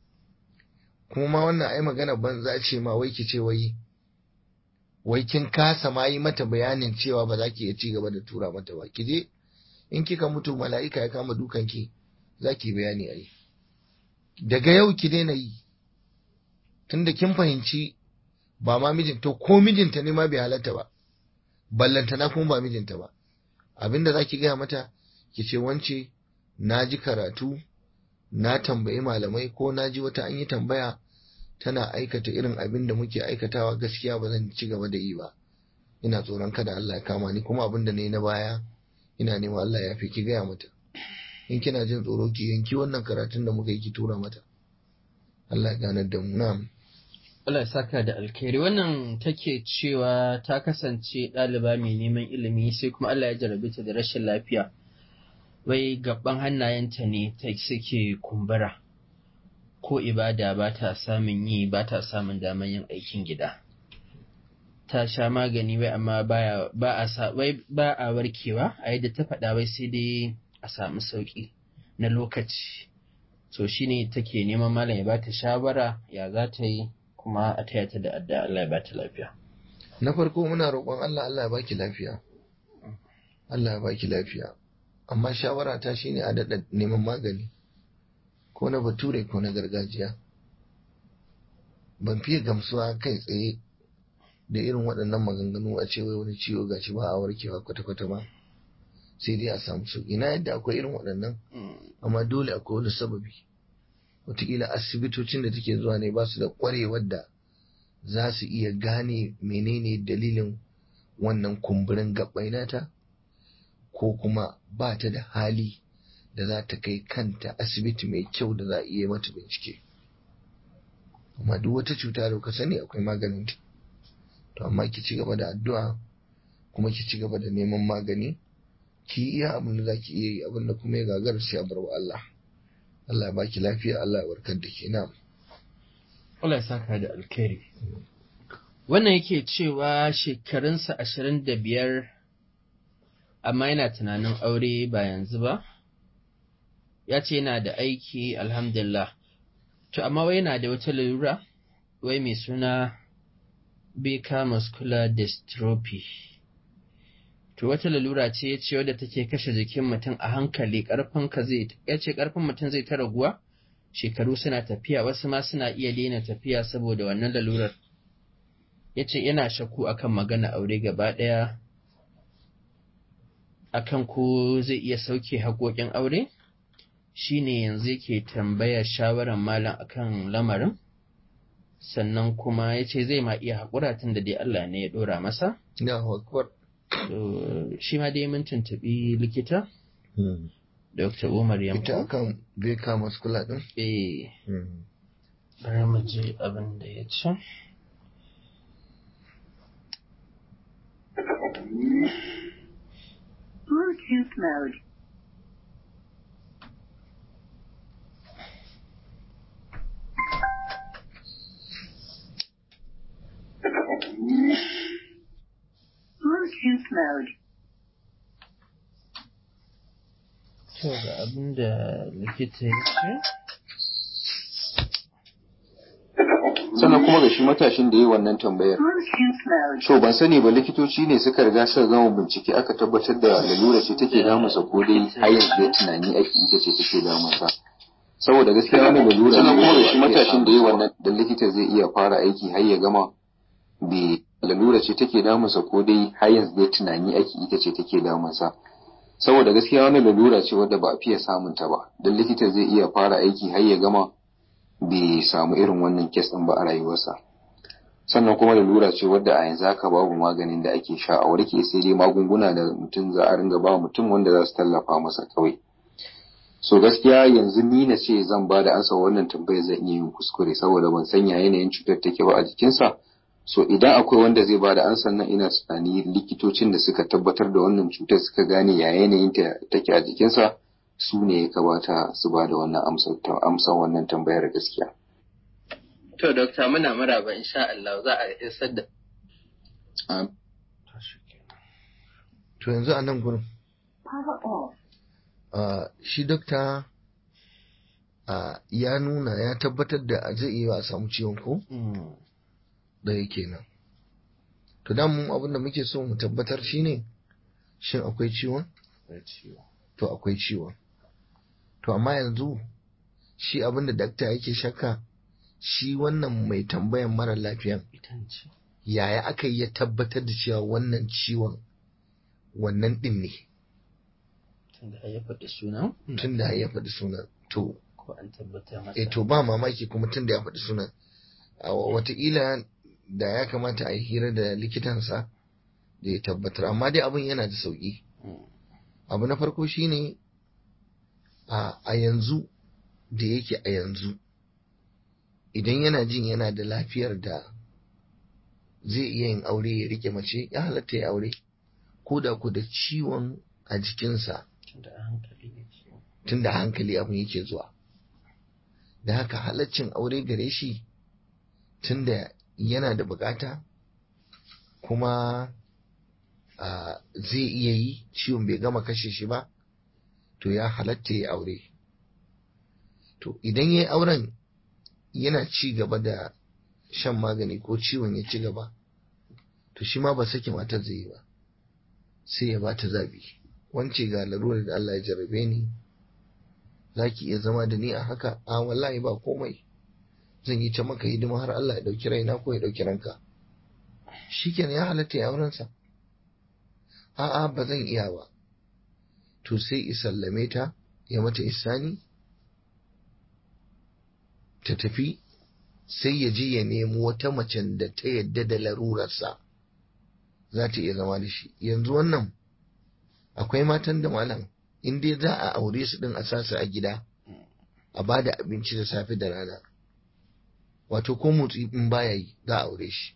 kuma ma wannan ai magana banza ce ma wai ki ce wai wai kin kasa ma yi mata bayanin cewa ba za ki iya ci gaba da tura mata ba ki je in kika mutu mala'ika ya kama dukan ki za ki bayani ai daga yau ki daina yi tunda kin fahimci ba ma mijin to ko mijinta ne ma bai halatta ba ballantana kuma ba mijinta ba abinda za ki gaya mata ki ce wance na ji karatu na tambayi malamai ko na ji wata an yi tambaya tana aikata irin abin da muke aikatawa gaskiya ba zan ci gaba da yi ba ina tsoron kada Allah ya kama ni kuma abin da na yi na baya ina neman Allah ya fi ki gaya mata in kina jin tsoro ki yanki wannan karatun da muka yi ki tura mata Allah ya ganar da mu na'am Allah ya saka da alkhairi wannan take cewa ta kasance ɗaliba mai neman ilimi sai kuma Allah ya jarabe ta da rashin lafiya wai gaban hannayenta ne ta suke kumbura ko ibada ba ta samun yi ba ta samun damar yin aikin gida ta sha magani wai amma baya ba a sa wai ba a warkewa a yadda ta faɗa wai sai dai a samu sauki na lokaci so shine take neman malam ya bata shawara ya za ta yi kuma a taya ta da adda Allah ya bata lafiya na farko muna roƙon Allah Allah ya baki lafiya Allah ya baki lafiya amma shawara ta shine a daɗa neman magani ko na bature ko na gargajiya ban fiye gamsuwa kai tsaye da irin waɗannan maganganu a ce wai wani ciwo gashi ba a warkewa kwata-kwata ba sai dai a samu sauƙi na yadda akwai irin waɗannan amma dole akwai wani sababi wataƙila asibitocin da take zuwa ne ba su da ƙwarewar da za su iya gane menene dalilin wannan kumburin gaɓɓai nata ko kuma ba ta da hali da za ta kai kanta asibiti mai kyau da za a iya mata bincike amma duk wata cuta da ka sani akwai maganin ta to amma ki ci gaba da addu'a kuma ki ci gaba da neman magani ki iya abin da za ki iya yi abin da kuma ya gagara sai a bar wa Allah Allah ya baki lafiya Allah ya warkar da ke na Allah ya saka da alkhairi wannan yake cewa shekarunsa ashirin da biyar amma yana tunanin aure ba yanzu ba ya ce yana da aiki alhamdulillah to amma wai yana da wata lalura wai mai suna beta muscular dystrophy to wata lalura ce ya ce wadda take kashe jikin mutum a hankali karfin ka zai ya ce karfin mutum zai ta raguwa shekaru suna tafiya wasu ma suna iya daina tafiya saboda wannan lalurar ya ce yana shakku akan magana aure gaba ɗaya akan ko zai iya sauke haƙoƙin aure shine yanzu yake tambaya shawarar malam akan lamarin sannan kuma ya ce zai ma iya haƙura tun da dai Allah ne ya ɗora masa na hakuwar shi ma dai mun tuntuɓi likita Dr. Umar ita Yanko akan beka maskula din eh bari mu je abin da ya ce Bluetooth mode. Bluetooth mode. to ga abin da likita ya ce sannan kuma ga shi matashin da yi wannan tambayar Bluetooth mode. to ban sani ba likitoci ne suka riga suka gama bincike aka tabbatar da lalura ce take damunsa ko dai har yanzu dai tunani ake ita ce take damunsa saboda gaskiya wani lalura sannan kuma ga shi matashin da yi wannan da likita zai iya fara aiki har ya gama bai lalura ce take damunsa ko dai har yanzu dai tunani ake ita ce take damunsa saboda gaskiya wani lalura ce wadda ba a fiye samun ta ba dan likita zai iya fara aiki har ya gama bai samu irin wannan kes ɗin ba a rayuwarsa sannan kuma lalura ce wadda a yanzu haka babu maganin da ake sha a warke sai dai magunguna da mutum za a ringa ba mutum wanda za su tallafa masa kawai so gaskiya yanzu ni na ce zan ba da ansa wannan tambayar zan iya yin kuskure saboda ban sanya yanayin cutar take ba a jikinsa so idan akwai wanda zai ba da ansan nan ina tunani likitocin da suka tabbatar da wannan cutar suka gane ya yanayin ta take a jikinsa su ne ya kamata su ba da wannan amsar wannan tambayar gaskiya to dokta muna maraba insha Allah za a isar da to yanzu a nan gurin Power off. ah, shi dokta ah, ya nuna ya tabbatar da zai iya a samu ciwon ko Mm, ɗaya kenan to da mu abin da muke so mu tabbatar shine shin akwai ciwon akwai ciwo. to akwai ciwon to amma yanzu shi abin da dakta yake shakka shi wannan mai tambayan mara lafiyan ita ce yaya aka yi ya tabbatar da cewa wannan ciwon wannan ɗin ne tunda ya faɗi sunan tun da ya faɗi sunan to ko an tabbatar masa eh to ba mamaki kuma tun da ya faɗi sunan a wataƙila da ya kamata a yi hira da likitansa da ya tabbatar amma dai abin yana da sauƙi Mm, abu na farko shine a a yanzu da yake a yanzu idan yana jin yana da lafiyar da zai iya yin aure ya rike mace ya halatta ya aure ko da ku da ciwon a jikinsa tunda a hankali ne ciwo tun da hankali abin yake zuwa da haka halaccin aure gare shi tun da yana da bukata kuma a, zai iya yi ciwon bai gama kashe shi ba to ya halatta ya aure to idan ya yi auren yana ci gaba da shan magani ko ciwon ya ci gaba to shi ma ba sake matar zai yi ba sai ya bata zabi wance ga larurar da Allah ya jarrabe ni za ki iya zama da ni a haka a wallahi ba komai zan yi ta maka hidima har Allah ya ɗauki raina ko ya ɗauki ranka shikenan ya halatta ya aurensa a'a ba zan iya ba to sai isallame ta ya mata isani ta tafi sai ya je ya nemo wata macen da ta yadda da larurarsa za ta iya zama da shi yanzu wannan akwai matan da malam in dai za a aure su din a sasu a gida a ba da abinci da safe da rana wato ko motsi in baya yi za a aure shi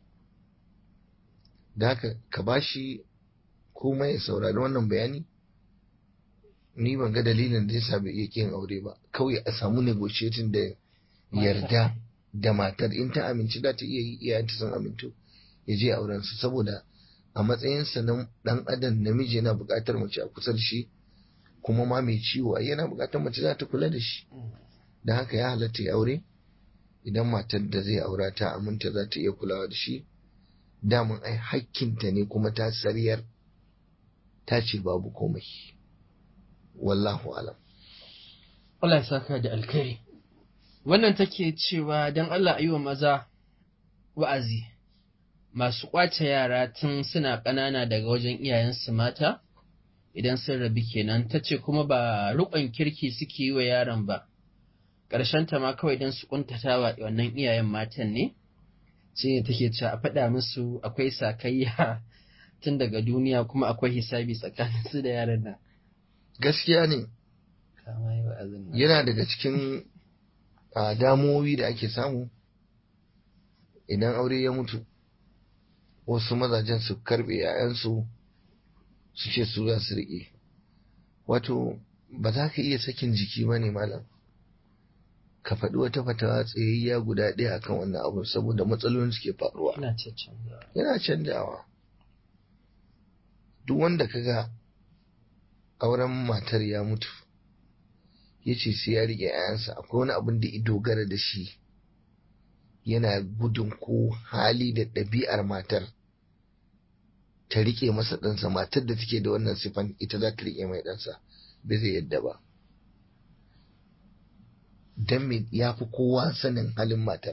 da haka ka ba shi komai ya saurari wannan bayani ni ban ga dalilin da yasa bai iya kin aure ba kawai a samu negotiating da yarda da matar in ta amince da ta iya yi iyayenta sun amintu ya je auren su saboda a matsayinsa na dan adam namiji yana buƙatar mace a kusa da shi kuma ma mai ciwo ai yana buƙatar mace za ta kula da shi da haka ya halatta ya aure idan matar da zai aura ta aminta za ta iya kulawa da shi damun ai hakkinta ne kuma ta sariyar ta ce babu komai wallahu alam Allah ya saka da alkhairi wannan take cewa don Allah a yi wa maza wa'azi masu ƙwace yara tun suna ƙanana daga wajen iyayensu mata idan sun rabi kenan ta ce kuma ba riƙon kirki suke yi wa yaron ba ta ma kawai don su ƙuntata wa wannan iyayen matan ne shi ne take cewa a faɗa musu akwai sakayya tun daga duniya kuma akwai hisabi tsakanin su da yaran nan gaskiya ne Kama yi wa'azin nan. yana daga cikin a damuwoyi da ake samu idan aure ya mutu wasu mazajen su karbe ‘ya'yansu su ce su za su riƙe wato ba za ka iya sakin jiki ba ne malam ka faɗi wata fatawa tsayayya guda ɗaya akan wannan abu saboda matsalolin suke faruwa Ina caccanzawa. yana canjawa duk wanda ka ga auren matar ya mutu ya ce sai ya riƙe ‘ya'yansa akwai wani abin da ya dogara da shi yana gudun ko hali da ɗabi'ar matar ta riƙe masa ɗansa matar da take da wannan sifan ita za ta riƙe mai ɗansa bai zai yadda ba don me ya fi kowa sanin halin matar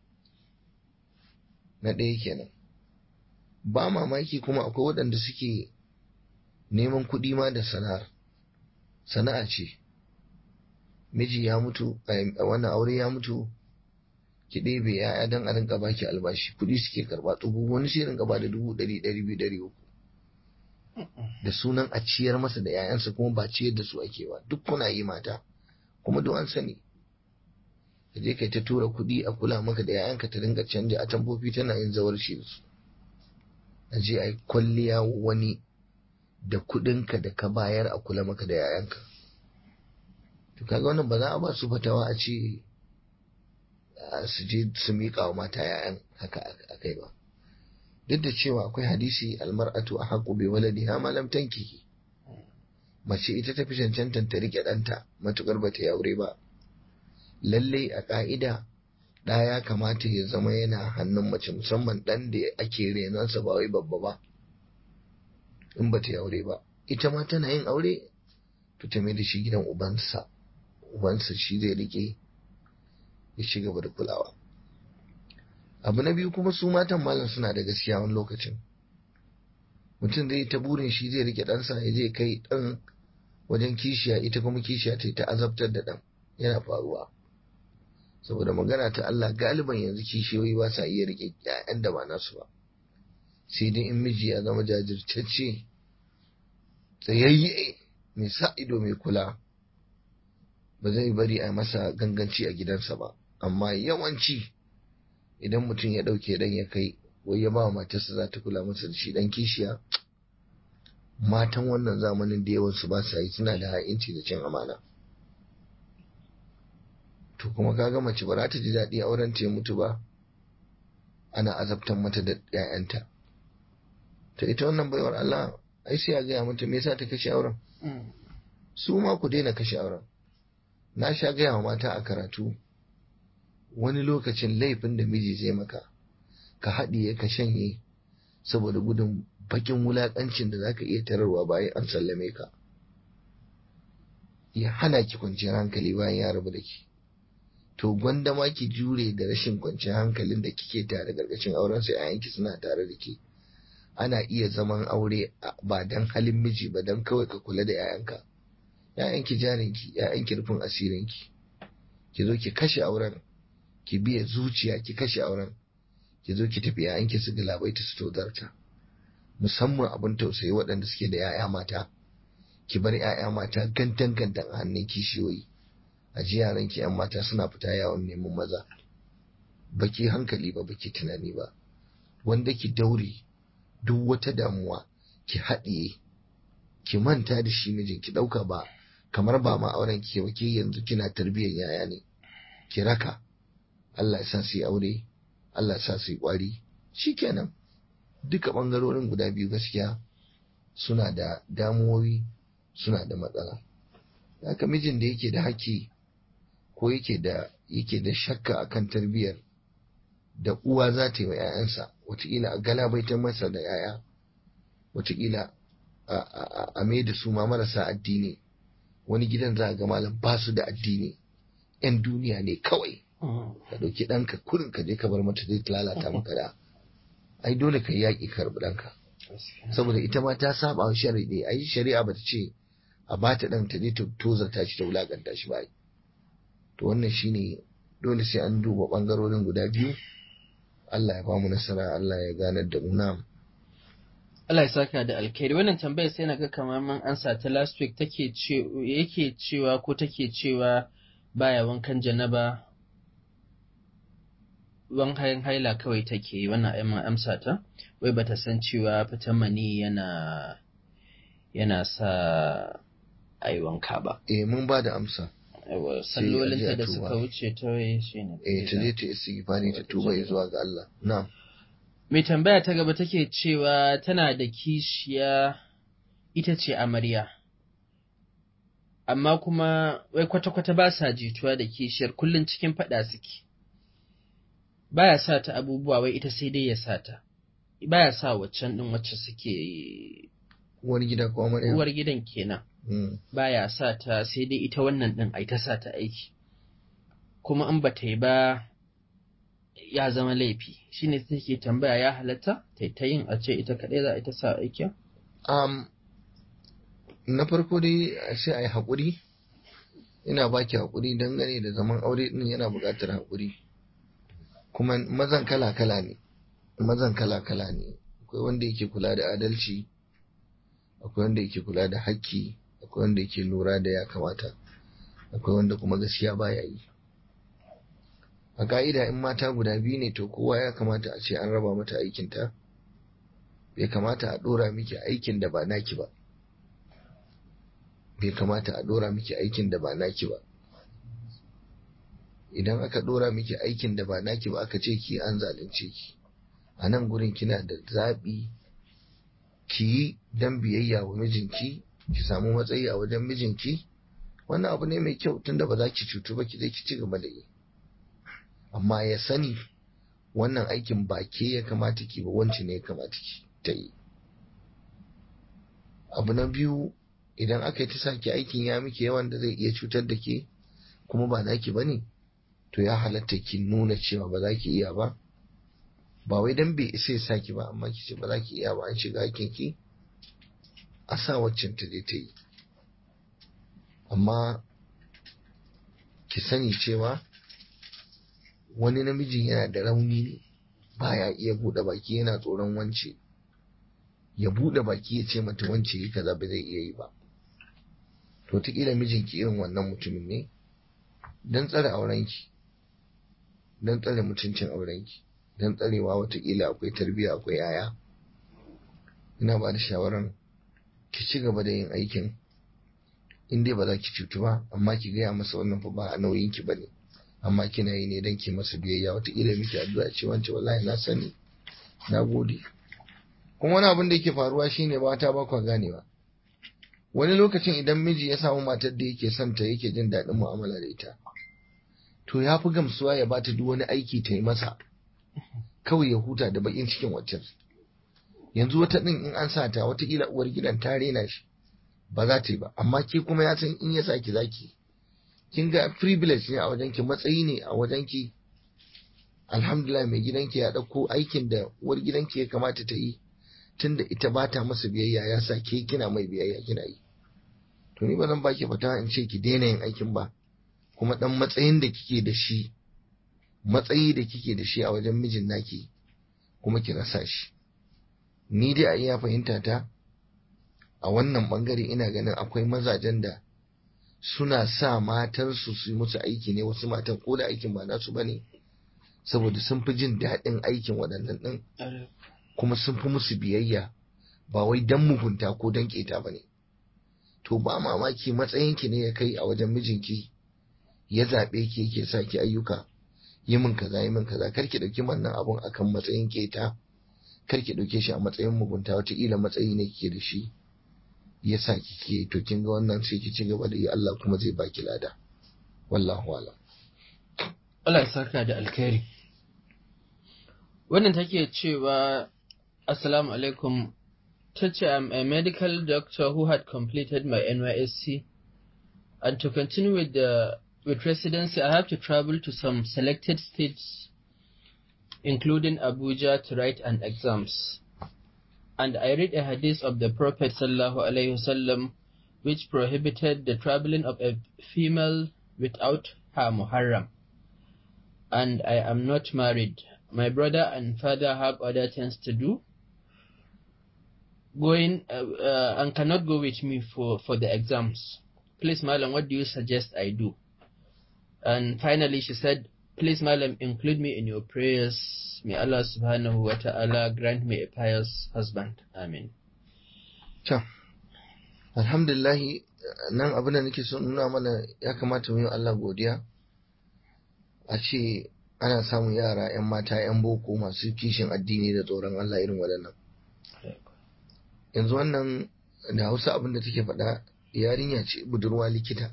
na ɗaya kenan ba mamaki kuma akwai waɗanda suke neman kuɗi ma da sana'ar sana'a ce miji ya mutu a wannan aure ya mutu ki ɗebe ya'ya don a rinka baki albashi kuɗi suke karɓa tsubu wani sai rinka ba da dubu ɗari ɗari biyu ɗari uku da sunan a ciyar masa da 'ya'yansa kuma ba ciyar da su ake ba duk kuna yi mata kuma duk an sani ka je kai ta tura kuɗi a kula maka da 'ya'yanka ta dinga canja a tambofi tana yin zawarci da su a je a yi kwalliya wani da kuɗinka da ka bayar a kula maka da 'ya'yanka to kaga wannan ba za a ba su fatawa a ce su je su miƙa wa mata 'ya'yan haka a kai ba duk da cewa akwai hadisi almar'atu a haƙu bai waladiha ma lam tankihi mace ita ta fi cancantan ta riƙe ɗanta matuƙar ba ta yi aure ba lallai a ƙa'ida ɗa ya kamata ya zama yana hannun mace musamman ɗan da ake renonsa ba wai babba ba in ba ta yi aure ba ita ma tana yin aure to ta mai da shi gidan ubansa ubansa shi zai riƙe ya ci gaba da kulawa abu na biyu kuma su matan malam suna da gaskiya wani lokacin mutum zai ta burin shi zai rike ɗansa ya je kai ɗan wajen kishiya ita kuma kishiya ta ta azabtar da ɗan yana faruwa saboda magana ta Allah galiban yanzu kishiyoyi ba sa iya rike ƴaƴan da ba nasu ba sai dai in miji ya zama jajirtacce tsayayye mai sa ido mai kula ba zai bari a masa ganganci a gidansa ba amma yawanci idan mutum ya ɗauke dan ya kai wai ya ba matarsa za ta kula masa da shi dan kishiya matan wannan zamanin da yawansu ba sa yi suna da ha'inci da cin amana to kuma kaga mace ba za ta ji daɗi auren ta ya mutu ba ana azabtan mata da ‘ya'yanta ta ita wannan baiwar Allah ai sai a gaya mata me yasa ta kashe auren su ma ku daina kashe auren na sha gaya wa mata a karatu wani lokacin laifin da miji zai maka ka haɗiye ka shanye saboda gudun bakin wulaƙancin da zaka iya tararwa bayan an sallame ka ya hana ki kwanciyar hankali bayan ya rabu da ki to gwanda ma ki jure da rashin kwanciyar hankalin da kike tare gargacin auren sai ayanki suna tare da ke ana iya zaman aure ba dan halin miji ba dan kawai ka kula da 'ya'yanka 'ya'yanki jarinki 'ya'yanki rufin asirinki ki zo ki kashe auren ki biya zuciya ki kashe auren ki zo ki tafi yayanki su galabaita su tozarta musamman abin tausayi waɗanda suke da 'ya'ya mata ki bar 'ya'ya mata gantan gantan a hannun kishiyoyi a ji yaran ki 'yan mata suna fita yawon neman maza baki hankali ba baki tunani ba wanda ki daure duk wata damuwa ki haɗiye ki manta da shi mijin ki ɗauka ba kamar ba ma auren ki ba ke yanzu kina tarbiyyar yaya ne ki raka Allah ya sa su yi aure Allah ya sa su yi kwari shikenan duka bangarorin guda biyu gaskiya suna da damuwoyi suna da matsala haka mijin da yake da haƙƙi ko yake da yake da shakka akan tarbiyyar da uwa za ta yi wa 'ya'yansa wataƙila a galabaitar masa da 'ya'ya wataƙila a mai da su ma marasa addini wani gidan za a ga malam ba su da addini 'yan duniya ne kawai ka ɗauki ɗanka kurin ka je ka bar mata zai lalata maka da ai dole ka yi yaƙi karɓi ɗanka saboda ita ma ta saba wa shari'a ai shari'a ba ta ce a ba ta ɗan ta je ta tozarta shi ta wulaƙanta shi ba to wannan shine dole sai an duba ɓangarorin guda biyu Allah ya ba mu nasara Allah ya ganar da mu na Allah ya saka da alkhairi wannan tambayar sai naga kamar man ansa ta last week take ce yake cewa ko take cewa baya wankan janaba wankan haila kawai take yi wannan ai amsa ta wai bata san cewa fitan mani yana yana sa ai wanka ba eh mun ba da amsa yawa Sai a je sallolinta a da tuba. suka wuce ta waye shine eh ta je ta istighfari ta tuba zuwa ga Allah na'am Mai tambaya ta gaba take cewa tana da kishiya ita ce amarya, amma kuma wai kwata-kwata ba sa jituwa da kishiyar kullum cikin faɗa suke. Baya sa ta abubuwa wai ita sai dai ya sa ta, baya sa waccan ɗin wacce suke wani gida ko amarya uwar gidan kenan, Mm. baya sa ta sai dai ita wannan ɗin ai ta sa ta aiki. Kuma in ba ta yi ba ya zama laifi shi ne take tambaya ya halatta ta ta yin a ce ita kaɗai za a ita sa aikin? Um, na farko dai sai a yi haƙuri, ina baki haƙuri dangane da zaman aure ɗin yana buƙatar haƙuri. Kuma mazan kala-kala ne, mazan kala-kala ne, akwai wanda yake kula da adalci, akwai wanda yake kula da haƙƙi, akwai wanda yake lura da ya kamata, akwai wanda kuma gaskiya baya yi. A ka'ida in mata guda biyu ne to kowa ya kamata a ce an raba mata aikinta. bai kamata a ɗora miki aikin da ba naki ba bai kamata a ɗora miki aikin da ba naki ba idan aka ɗora miki aikin da ba naki ba aka ce ki an zalunce ki a nan gurin kina da zaɓi ki yi don biyayya wa mijinki ki samu matsayi a wajen mijinki wannan abu ne mai kyau tunda ba za ki cutu ba ki je ki ci gaba da yi amma ya sani wannan aikin ba ke ya kamata ki ba wance ne ya kamata ki ta yi abu na biyu idan aka yi ta saki aikin ya miki yawan da zai iya cutar da ke kuma ba naki ba ne to ya halatta ki nuna cewa ba za ki iya ba ba wai dan bai isa ya saki ba amma ki ce ba za ki iya ba an shiga aikin ki a sa waccan ta je ta yi amma ki sani cewa wani namijin yana da rauni ne baya iya buɗe baki yana tsoron wance ya buɗe baki ya ce mata wance yi kaza ba zai iya yi ba to ta mijinki irin wannan mutumin ne don tsare aurenki don tsare mutuncin aurenki don tsarewa watakila akwai tarbiyya akwai yaya ina ba da shawaran ki ci gaba da yin aikin in dai ba za ki cutu ba amma ki gaya masa wannan fa ba a nauyinki ba ne amma kina yi ne don ki masa biyayya watakila miki addu'a ce wance wallahi na sani na gode kuma wani abin da yake faruwa shine mata ba kwa ganewa wani lokacin idan miji ya samu matar da yake son ta yake jin daɗin mu'amala da ita to ya fi gamsuwa ya bata duk wani aiki ta yi masa kawai ya huta da bakin cikin waccan yanzu wata ɗin in an sa ta watakila uwar gidan ta rena shi ba za ta yi ba amma ke kuma ya san in ya sa ki zaki kin ga privilege ne a wajenki matsayi ne a wajenki alhamdulillah mai gidanki ya ɗauko aikin da uwar gidanki ya kamata ta yi tunda ita ba ta masa biyayya ya sa ke kina mai biyayya kina yi to ni ba zan baki fata in ce ki daina yin aikin ba kuma dan matsayin da kike da shi matsayi da kike da shi a wajen mijin naki kuma ki rasa shi ni dai a iya fahimta ta a wannan bangare ina ganin akwai mazajen da suna sa matansu su yi musu aiki ne wasu matan ko da aikin ba nasu bane saboda sun fi jin daɗin aikin waɗannan ɗin kuma sun fi musu biyayya ba wai dan mugunta ko dan keta ba ne to ba mamaki matsayinki ne ya kai a wajen mijinki ya zaɓe ki yake sa ki ayyuka yi min kaza yi min kaza kar ki ɗauki wannan abun akan matsayin keta kar ki ɗauke shi a matsayin mugunta wataƙila matsayi ne kike da shi ya sa kike to kin ga wannan sai ki ci gaba da yi Allah kuma zai baki lada wallahu alam Allah ya saka da alkhairi wannan take cewa assalamu alaikum ta ce I'm a medical doctor who had completed my NYSC and to continue with the with residency I have to travel to some selected states including Abuja to write an exams and I read a hadith of the Prophet sallallahu alaihi wasallam which prohibited the traveling of a female without her muharram and I am not married my brother and father have other things to do going uh, uh, and cannot go with me for, for the exams. Please, Malam, what do you suggest I do? And finally, she said, Please, Malam, include me in your prayers. May Allah subhanahu wa ta'ala grant me a pious husband. Amen. To, alhamdulillahi nan abin da nake so nuna mana ya kamata mu yi Allah godiya a ce ana samun yara 'yan mata 'yan boko masu kishin addini da tsoron Allah irin waɗannan. yanzu wannan da hausa abin da take faɗa yarinya ce budurwa likita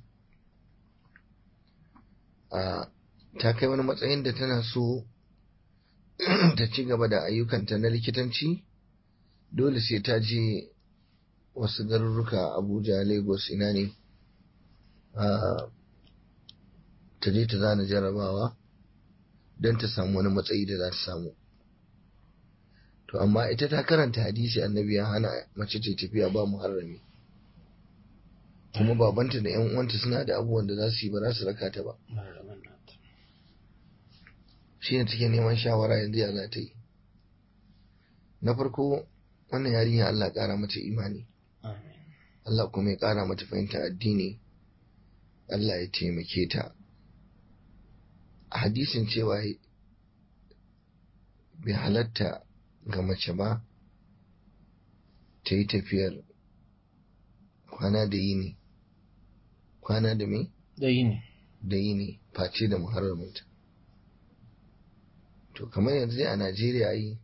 a ta kai wani matsayin da tana so ta ci gaba da ayyukanta na likitanci dole sai ta je wasu garuruka abuja lagos ina ne ta je ta zana jarabawa don ta samu wani matsayi da za ta samu to amma ita ta karanta hadisi annabi ya hana mace ta tafiya ba muharrami kuma babanta da yan uwanta suna da abubuwan da za su yi ba za su raka ta ba shi ne take neman shawara yanzu ya za ta yi na farko wannan yarinya Allah ƙara mata imani Allah kuma ya ƙara mata fahimta addini Allah ya taimake ta hadisin cewa bai halatta ga mace ba ta yi tafiyar kwana da yini kwana da me? da yini da yini face da muharraminta to kamar yanzu dai a najeriya yi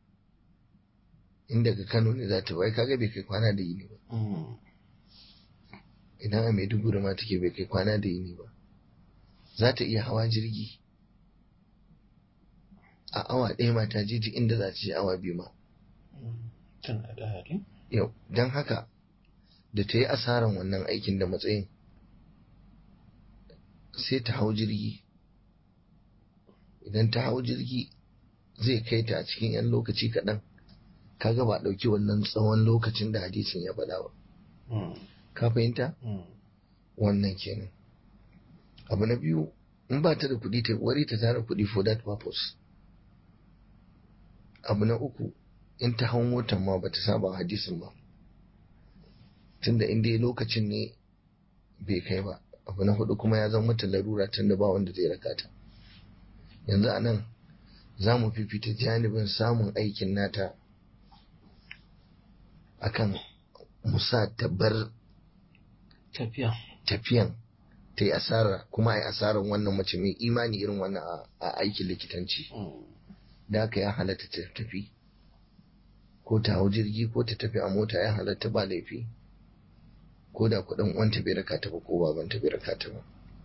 in daga kano ne za ta bai kaga bai kai kwana da yini ba idan a maiduguri ma take bai kai kwana da yini ba za ta iya hawa jirgi a awa ɗaya ma ta je inda za ta je awa biyu ma tana da hali yau don haka da ta yi asaran wannan aikin da matsayin sai ta hau jirgi idan ta hau jirgi zai kai ta a cikin 'yan lokaci kaɗan kaga ba ɗauki wannan tsawon lokacin da hadisin ya faɗa ba ka fahimta wannan kenan abu na biyu in ba ta da kuɗi ta wari ta tara kuɗi for that purpose abu na uku in ta hau motar ma ba ta saba hadisin ba tunda in dai lokacin ne bai kai ba abu na hudu kuma ya zama mata larura tunda ba wanda zai raka ta yanzu a nan za mu fifita janibin samun aikin nata akan musa ta bar tafiya tafiyan ta yi asara kuma a yi asarar wannan mace mai imani irin wannan a aikin likitanci da aka ya halatta ta tafi ko ta hau jirgi ko ta tafi a mota ya halatta ba laifi ko da kuɗin wanta bai raka ta ba ko babanta bai raka ta ba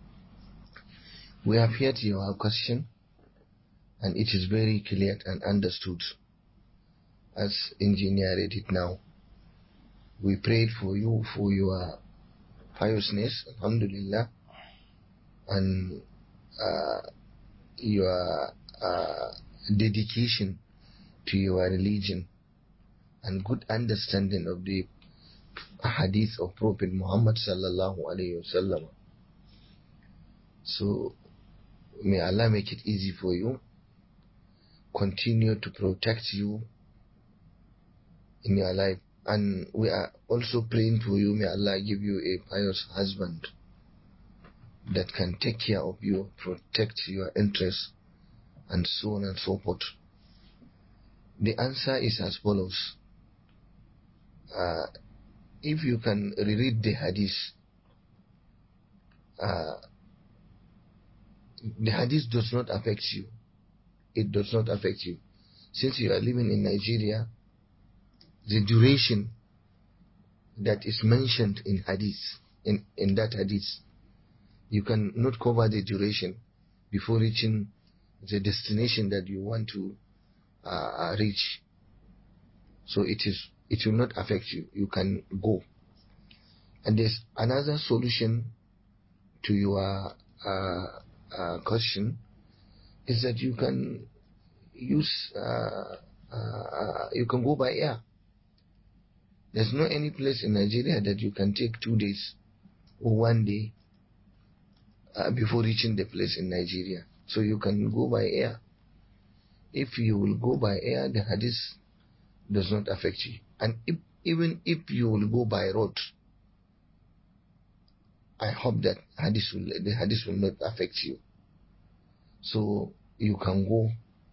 we have heard your question and it is very clear and understood as engineer read it now we prayed for you for your piousness alhamdulillah and uh, your uh, dedication to your religion and good understanding of the hadith of Prophet Muhammad sallallahu alaihi wasallam. So may Allah make it easy for you. Continue to protect you in your life. And we are also praying for you. May Allah give you a pious husband that can take care of you, protect your interests, and so on and so forth. The answer is as follows. Uh, if you can reread the hadith, uh, the hadith does not affect you. It does not affect you. Since you are living in Nigeria, the duration that is mentioned in hadith, in, in that hadith, you can not cover the duration before reaching the destination that you want to uh, reach. So it is, it will not affect you. You can go. And there's another solution to your uh, uh, question is that you can use, uh, uh, you can go by air. There's no any place in Nigeria that you can take two days or one day uh, before reaching the place in Nigeria. So you can go by air. If you will go by air, the hadith does not affect you. And if, even if you will go by road, I hope that hadith will, the hadith will not affect you. So you can go.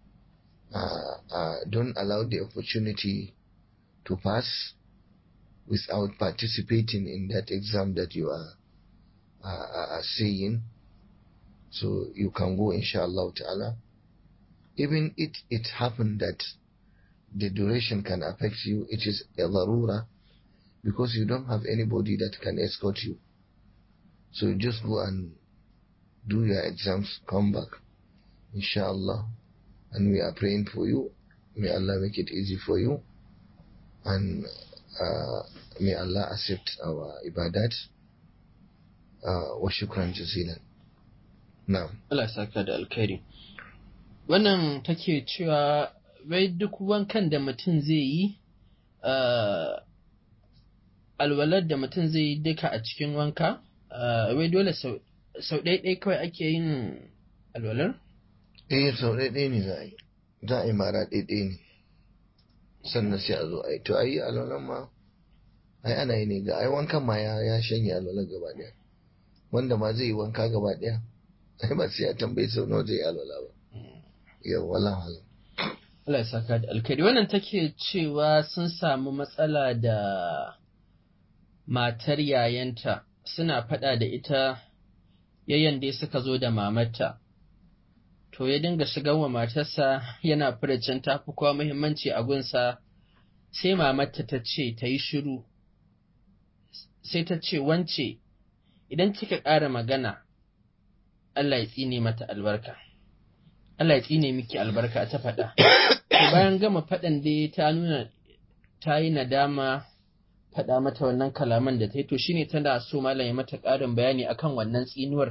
Uh, uh, don't allow the opportunity to pass without participating in that exam that you are uh, saying. So you can go, inshallah ta'ala. Even it, it happened that the duration can affect you, it is a larura because you don't have anybody that can escort you. So you just go and do your exams, come back, inshallah. And we are praying for you. May Allah make it easy for you. And uh, may Allah accept our ibadat. Uh, wa shukran jazilan. Na'am. Allah ya saka da alkhairi. Wannan take cewa wai duk wankan da mutum zai yi, uh, alwalar da mutum zai yi duka a cikin wanka, uh, wai dole sau ɗaiɗai kawai ake yin alwalar? Eh, sau ɗaiɗai ne za a yi, za a yi mara ɗaiɗai ne, sannan sai a zo a yi. To, a yi alwalar ma, ai ana yi ne ga ai wankan ma ya, ya shanye alwalar gaba ɗaya. Wanda ma zai yi wanka gaba ɗaya, ai ba sai ya tambayi sau nawa zai yi alwala ba. Yau, wala halam. Allah ya saka da alkhairi. Wannan take cewa sun samu matsala da matar yayanta suna faɗa da ita yayan dai suka zo da mamarta. To ya dinga shigar wa matarsa yana furicin tafi kowa muhimmanci a gunsa sai mamarta ta ce ta yi shiru. Sai ta ce wance idan kika ƙara magana Allah ya tsine mata albarka. Allah ya tsine miki albarka ta faɗa. bayan gama faɗan dai ta nuna ta yi nadama faɗa mata wannan kalaman da ta yi to shine tana so malam ya mata ƙarin bayani akan wannan tsinuwar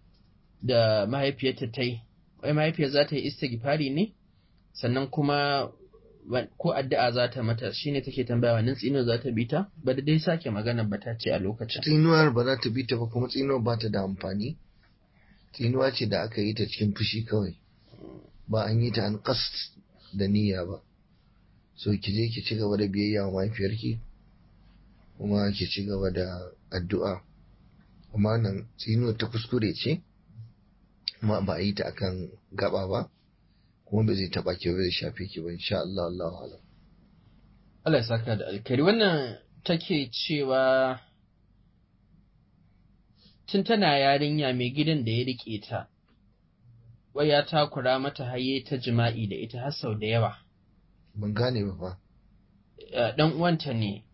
da mahaifiyarta ta yi wai mahaifiyar za ta yi istighfari ne sannan kuma ko addu'a za ta mata shine take tambaya wannan tsinuwar za ta bi ta ba da dai sake magana ba ta ce a lokacin Tsinuwar ba za ta bi ta ba kuma tsinuwar ba ta da amfani. Tsinuwa ce da aka yi ta cikin fushi kawai. Ba an yi ta an kast da niyya ba. So ki je ki ci gaba da biyayya wa mahaifiyarki kuma ki ci gaba da addu'a. Kuma nan tsinuwar ta kuskure ce, kuma ba a yi ta akan gaba ba, kuma ba zai taɓa ki ba zai shafe ki ba insha Allah Allah alam. Allah ya saka da alkari wannan take cewa tun tana yarinya mai gidan da ya rike ta wai ya takura mata haye ta jima'i da ita har sau da yawa Ban gane ba fa. dan uwanta ne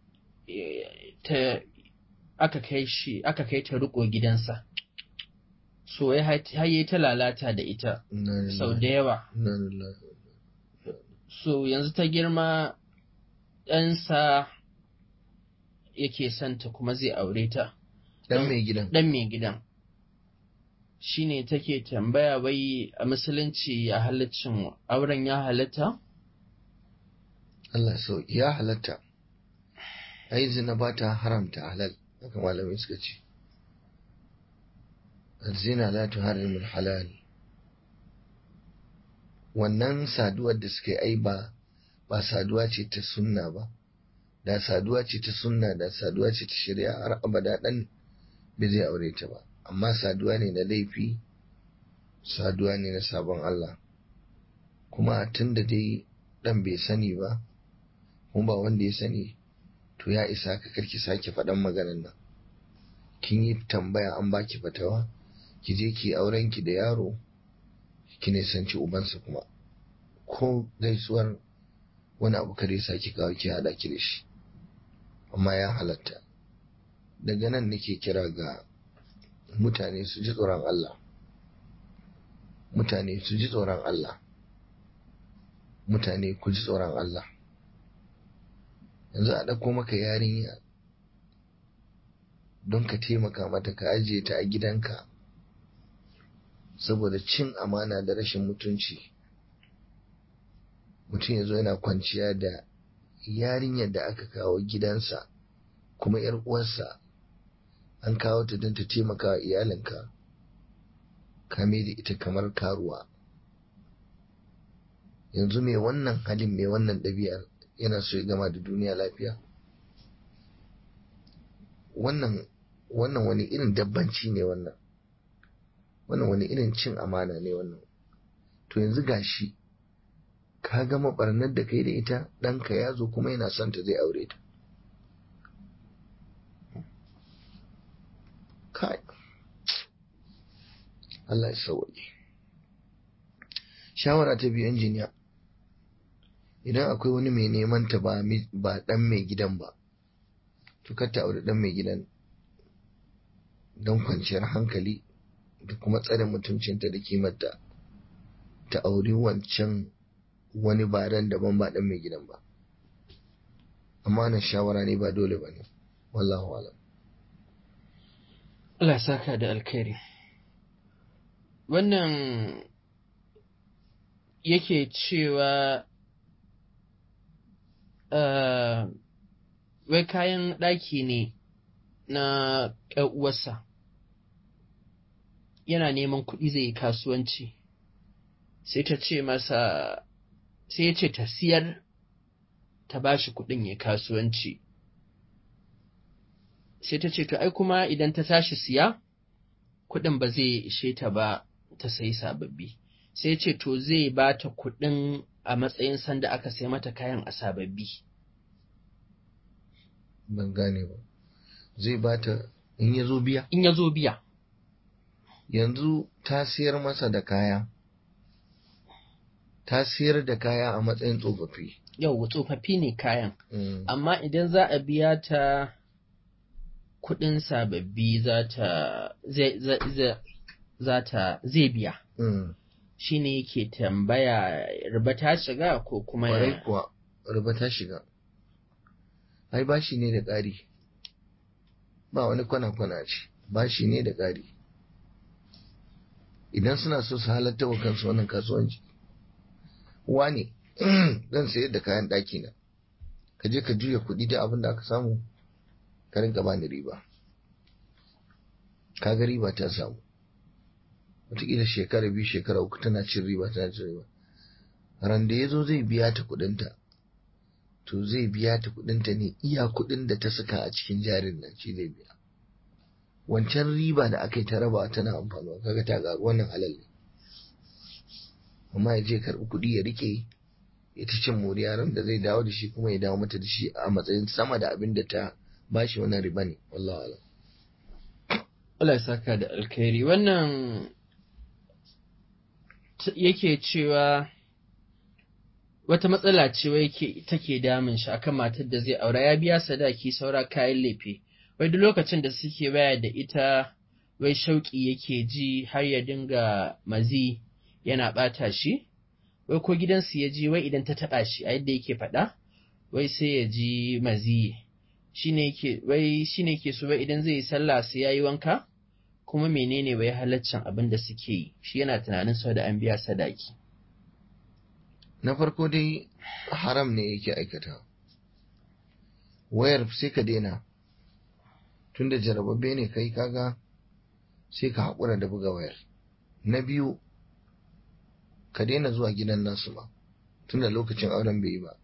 ta aka kai shi aka kai ta riko gidansa so ya haye ta lalata da ita Inna sau da lillahi. yawa Inna lillahi. so yanzu ta girma ɗansa yake santa kuma zai aure ta Dan mai gidan. ɗan mai gidan shi ne take tambaya wai a musulunci a halaccin auren ya halatta? Allah so ya halatta. Ai zina ba ta haramta halal. Haka malamai suka ce. Zina la tuharrimu halal. Wannan saduwar da suka yi ai ba ba saduwa ce ta sunna ba. Da saduwa ce ta sunna da saduwa ce ta shari'a har abada dan bai zai aure ta ba. Amma saduwa ne na laifi, saduwa ne na sabon Allah. Kuma tun da dai dan bai sani ba, kuma ba wanda ya sani to ya isa ka karki sake faɗan maganan nan kin yi tambaya an baki fatawa ki je ki auren ki da yaro ki nisanci ubansa kuma ko gaisuwar wani abu kare sa ki kawo ki hada ki da shi amma ya halatta daga nan nake kira ga mutane su ji tsoron Allah mutane su ji tsoron Allah mutane ku ji tsoron Allah yanzu a ɗauko maka yarinya don ka taimaka mata ka ajiye ta a gidanka saboda cin amana da rashin mutunci mutum ya zo yana kwanciya da yarinyar da aka kawo gidansa kuma ‘yar uwarsa an kawo ta don ta taimaka wa iyalinka kame da ita kamar karuwa yanzu mai wannan halin mai wannan ɗabi'ar yana so ya gama da duniya lafiya wannan wannan wani irin dabbanci ne wannan wannan wani irin cin amana ne wannan to yanzu gashi ka gama barnar da kai da ita ɗanka ya zo kuma yana son ta zai aure ta kai Allah ya sauwaƙe shawara ta biyu injiniya idan akwai wani mai neman ta ba ɗan mai gidan ba to kar ta aure ɗan mai gidan don kwanciyar hankali da kuma tsare mutuncinta da kimarta ta auri wancan wani baran daban ba ɗan mai gidan ba amma na shawara ne ba dole ba ne wallahu alam Allah saka da alkhairi wannan yake cewa uh, wai kayan ɗaki ne na uwarsa yana neman kuɗi zai yi kasuwanci sai ta ce masa sai ya ce ta siyar ta ba shi kuɗin ya kasuwanci sai ta ce to ai kuma idan ta tashi siya kuɗin ba zai ishe ta ba ta sayi sababbi sai ya ce to zai ba ta kuɗin a matsayin sanda aka sai mata kayan a sababbi ban gane ba zai ba ta in ya zo biya in ya zo biya yanzu ta siyar masa da kaya ta siyar da kaya a matsayin tsofaffi yau tsofaffi ne kayan Mm. amma idan za a biya ta kuɗin sababbi za ta zai za- za- za ta zai biya Mm. shi ne yake tambaya riba ta shiga ko kuma ya- Kwarai kuwa riba ta shiga ai bashi ne da ƙari ba wani kwana-kwana ce bashi ne da ƙari idan suna so su halatta wa kansu wannan kasuwanci wane zan sayar da kayan ɗaki na ka je ka juya kuɗi da abin da aka samu ka rinka bani riba kaga riba ta samu wataƙila shekara biyu shekara uku tana cin riba tana cin riba ran da ya zo zai biya ta kuɗinta to zai biya ta kuɗinta ne iya kuɗin da ta saka a cikin jarin nan shi zai biya wancan riba da aka yi ta raba tana amfanuwa kaga ta ƙaru wannan halal ne amma ya je karɓi kuɗi ya rike ya ta cin moriya ran da zai dawo da shi kuma ya dawo mata da shi a matsayin sama da abin da ta bashi wannan riba ne wallahi alam Allah ya saka da alkhairi wannan t- yake cewa wata matsala ce wai yake take damun shi akan matar da zai aura ya biya sadaki saura kayan lefe wai duk lokacin da suke waya da ita wai shauƙi yake ji har ya dinga mazi yana ɓata shi wai ko gidansu ya ji wai idan ta taɓa shi a yadda yake faɗa wai sai ya ji mazi shine yake wai shine yake so wai idan zai yi sallah sai yayi wanka kuma menene wai halaccin abin da suke yi shi yana tunanin sau da an biya sadaki na farko dai haram ne yake aikata wayar sai ka daina tunda jarababbe ne kai kaga sai ka haƙura da buga wayar na biyu ka daina zuwa gidan nasu ma tunda lokacin auren bai yi ba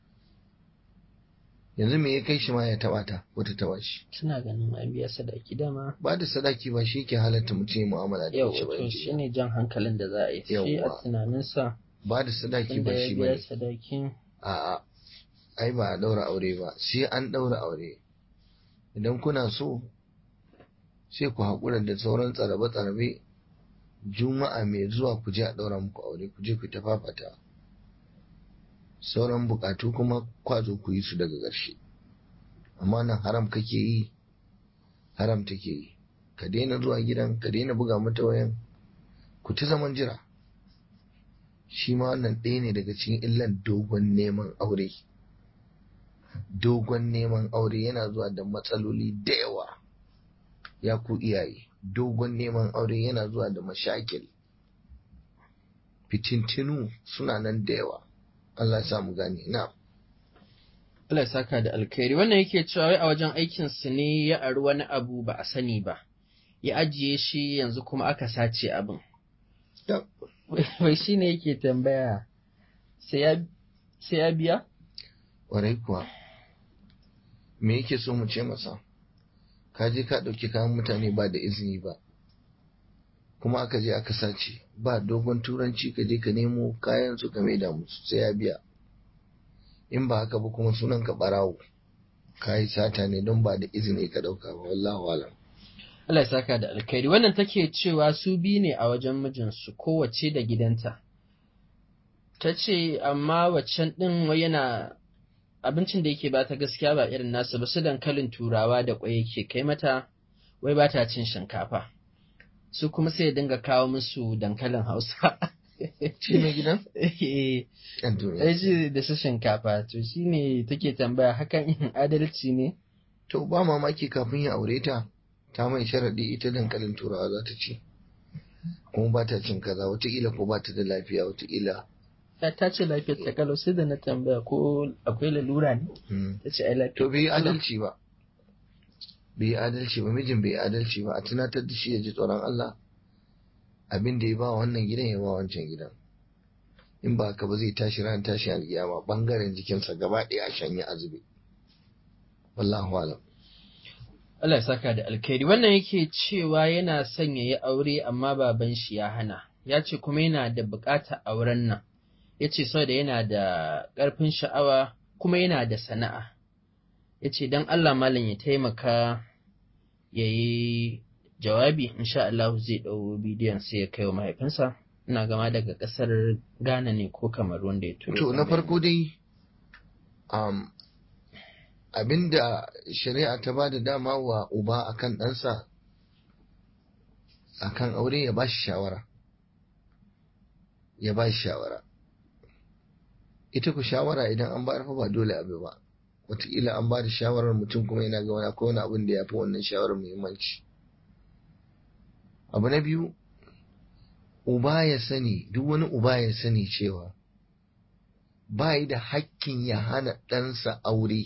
yanzu me ya kai shi ma ya taɓa ta ko ta taɓa shi suna ganin an biya sadaki dama ba da sadaki ba shi ke halatta mutum ya mu'amala da yau mace ba to yanzu. shi ne jan hankalin da za a yi shi a Yawwa. tunaninsa ba da sadaki tunda ba ya shi biya bane sadakin a'a ai ba a ɗaura aure ba sai an ɗaura aure idan kuna so sai ku haƙura da sauran tsarabe-tsarabe juma'a mai zuwa ku je a ɗaura muku aure ku je ku ta fafata sauran buƙatu kuma kwazo ku yi su daga ƙarshe amma nan haram kake yi haram take yi ka daina zuwa gidan ka daina buga mata wayan ku ta zaman jira shi ma wannan ɗaya ne daga cikin illan dogon neman aure dogon neman aure yana zuwa da matsaloli da yawa ya ku iyaye dogon neman aure yana zuwa da mashakil fitintinu suna nan da yawa Allah ya sa mu gane na Allah ya saka da alkhairi wannan yake cewa wai a wajen aikin su ne ya ari wani abu ba a sani ba ya ajiye shi yanzu kuma aka sace abin wai shi ne yake tambaya sai ya biya warai kuwa me yake so mu ce masa ka je ka ɗauki kayan mutane ba da izini ba kuma aka je aka sace ba dogon turanci ka je ka nemo kayan su ka maida musu sai ya biya in ba haka ba kuma sunan ka barawo ka yi sata ne don ba da izini ka ɗauka ba wallahu alam Allah ya saka da alkhairi wannan take cewa su bi ne a wajen mijinsu kowace da gidanta ta ce amma waccan ɗin wai yana abincin da yake bata gaskiya ba irin nasu ba su dankalin turawa da kwai yake kai mata wai ba ta cin shinkafa su kuma sai ya dinga kawo musu dankalin hausa shi mai gidan eh shi da su shinkafa to shine take tambaya hakan in adalci ne to ba mamaki kafin ya aure ta ta mai sharaɗi ita dankalin turawa za ta ci kuma ba ta cin kaza wataƙila ko ba ta da lafiya wataƙila ta ce lafiyar ta kalau sai da na tambaya ko akwai lalura ne ta ce ai lafiya to bai yi adalci ba bai yi adalci ba mijin bai yi adalci ba a tunatar da shi ya ji tsoron Allah abin da ya ba wannan gidan ya ba wancan gidan in ba haka ba zai tashi ran tashi alƙiyama bangaren jikinsa gaba ɗaya a shanye azube wallahu alam Allah ya saka da alkhairi wannan yake cewa yana son ya yi aure amma baban shi ya hana ya ce kuma yana da buƙatar auren nan ya ce da yana da ƙarfin sha'awa kuma yana da sana'a ya ce don Allah malam ya taimaka ya yi jawabi insha Allah zai ɗau bidiyon sai ya kai wa mahaifinsa ina gama daga ƙasar Ghana ne ko kamar wanda ya turo to na farko dai um, abinda shari'a ta ba da dama wa uba akan ɗansa akan aure ya ba shi shawara ya ba shi shawara ita ku shawara idan an ba fa ba dole abu ba wataƙila an ba da shawarar mutum kuma yana ga wani akwai wani abin da ya fi wannan shawarar muhimmanci abu na biyu uba ya sani duk wani uba ya sani cewa ba yi da hakkin ya hana ɗansa aure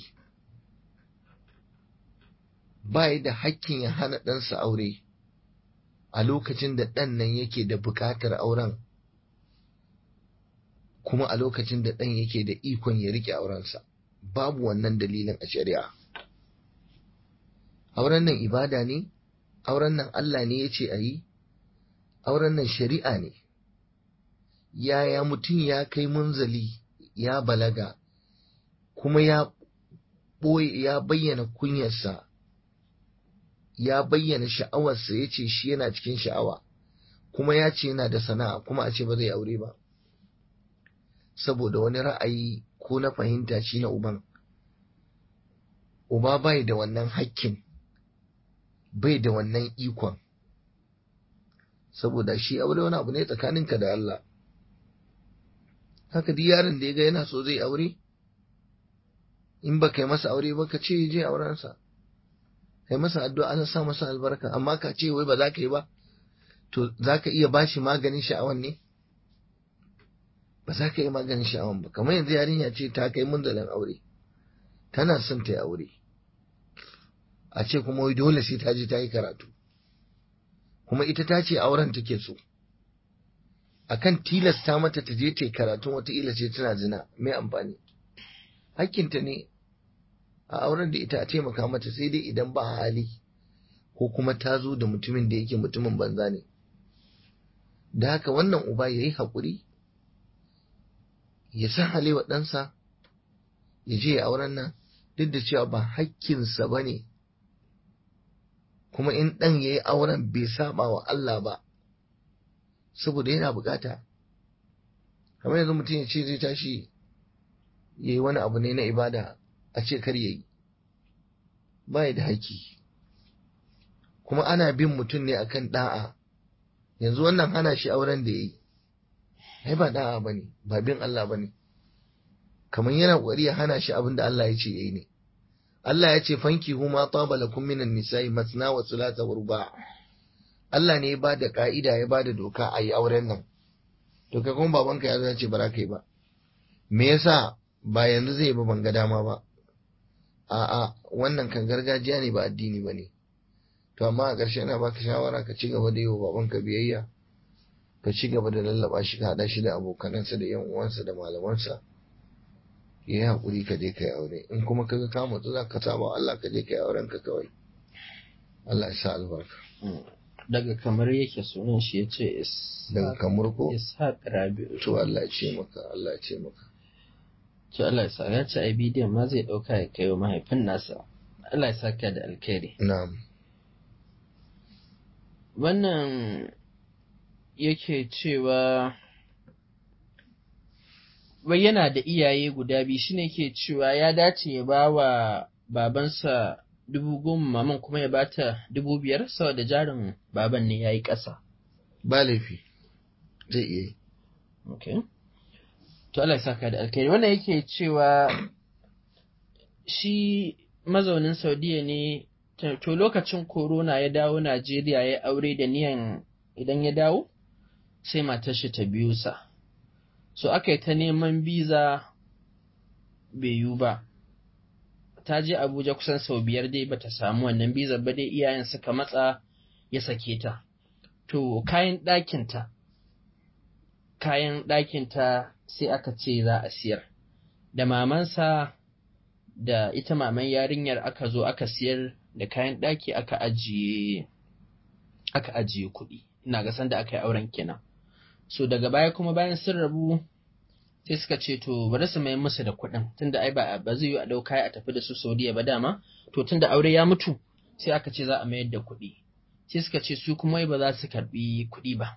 ba yi da hakkin ya hana ɗansa aure a lokacin da ɗan nan yake da buƙatar auren kuma a lokacin da ɗan yake da ikon ya riƙe aurensa babu wannan dalilin a shari'a auren nan ibada ne auren nan Allah ne ya ce a yi auren nan shari'a ne yaya mutum ya kai munzali ya balaga kuma ya ɓoye ya bayyana kunyarsa ya bayyana sha'awarsa ya ce shi yana cikin sha'awa kuma ya ce yana da sana'a kuma a ce ba zai aure ba saboda wani ra'ayi ko na fahimta shi na uban uba bai da wannan hakkin bai da wannan ikon saboda shi aure wani abu ne tsakaninka da Allah haka duk yaron da ya ga yana so zai aure in ba kai masa aure ba ka ce je aurensa kai masa addu'a ana sa masa albarka amma ka ce wai ba za ka yi ba to za ka iya bashi maganin sha'awan ne ba za ka yi maganin sha'awan ba kamar yanzu yarinya ce ta kai munzalin aure tana son ta yi aure a ce kuma wai dole sai ta je ta yi karatu kuma ita ta ce auren take so akan tilasta mata ta je ta yi karatun wataƙila ce tana zina mai amfani hakkinta ne a auren da ita a taimaka mata sai dai idan ba hali ko kuma ta zo da mutumin da yake mutumin banza ne da haka wannan uba ya yi haƙuri ya san halewa ɗansa ya je ya auren nan duk da cewa ba hakkinsa ba ne kuma in ɗan ya yi auren bai saba wa Allah ba saboda yana bukata kamar yanzu mutum ya ce zai tashi ya yi wani abu ne na ibada a ce kar ya yi ba da haƙƙi kuma ana bin mutum ne akan da'a yanzu wannan hana shi auren da ya yi ai ba da'a ba ne ba bin Allah ba ne kamar yana ƙwari ya hana shi abin da Allah ya ce ya yi ne Allah ya ce fanki huma taba lakum minan nisa'i masna wa thulatha wa ruba Allah ne ya ba da ka'ida ya ba da doka a yi auren nan to kai kuma babanka ya zo ya ce ba za ka yi ba me yasa ba yanzu zai ba ban ga dama ba a'a wannan kan gargajiya ne ba addini ba ne to amma a ƙarshe na baka shawara ka ci gaba da yi wa babanka biyayya ka ci gaba da lallaba shi ka haɗa shi da abokanansa da yan uwansa da malamansa ya yi haƙuri ka je ka yi aure in kuma kaga ka mutu za ka saba Allah ka je ka yi auren ka kawai Allah ya sa albarka daga kamar yake sunan shi ya ce daga kamar ko ishaq rabi'u to Allah ya ce maka Allah ya ce maka to Allah ya sa ya ce ai bidiyon ma zai dauka ya kai wa mahaifin nasa Allah ya saka da alkhairi na'am wannan yake cewa wai yana da iyaye guda biyu shine ke cewa ya dace ya ba wa babansa dubu goma maman kuma ya bata dubu biyar saboda jarin baban ne ya yi ƙasa. ba laifi zai iya yi Okay. To Allah ya saka da alkhairi wannan yake cewa shi mazaunin Saudiya ne ta- to lokacin corona ya dawo Najeriya ya aure da niyan idan ya dawo sai matar shi ta biyu sa. So aka yi ta neman biza bai yiwu ba. Ta je Abuja kusan sau biyar dai bata samu wannan biza ba dai iyayen suka matsa ya sake ta. To kayan ɗakinta kayan ɗakinta sai aka ce za a siyar. Da mamansa da ita maman yarinyar aka zo aka siyar da kayan ɗaki aka ajiye aka ajiye kuɗi. Ina ga sanda aka yi auren kenan. So daga baya kuma bayan sun rabu sai suka ce to bari su mai musu da kuɗin tunda ai ba ba zai yi a ɗauka a tafi da su Saudiya ba dama to tunda aure ya mutu sai aka ce za a mayar da kuɗi. Sai suka ce su kuma wai ba za su karɓi kuɗi ba.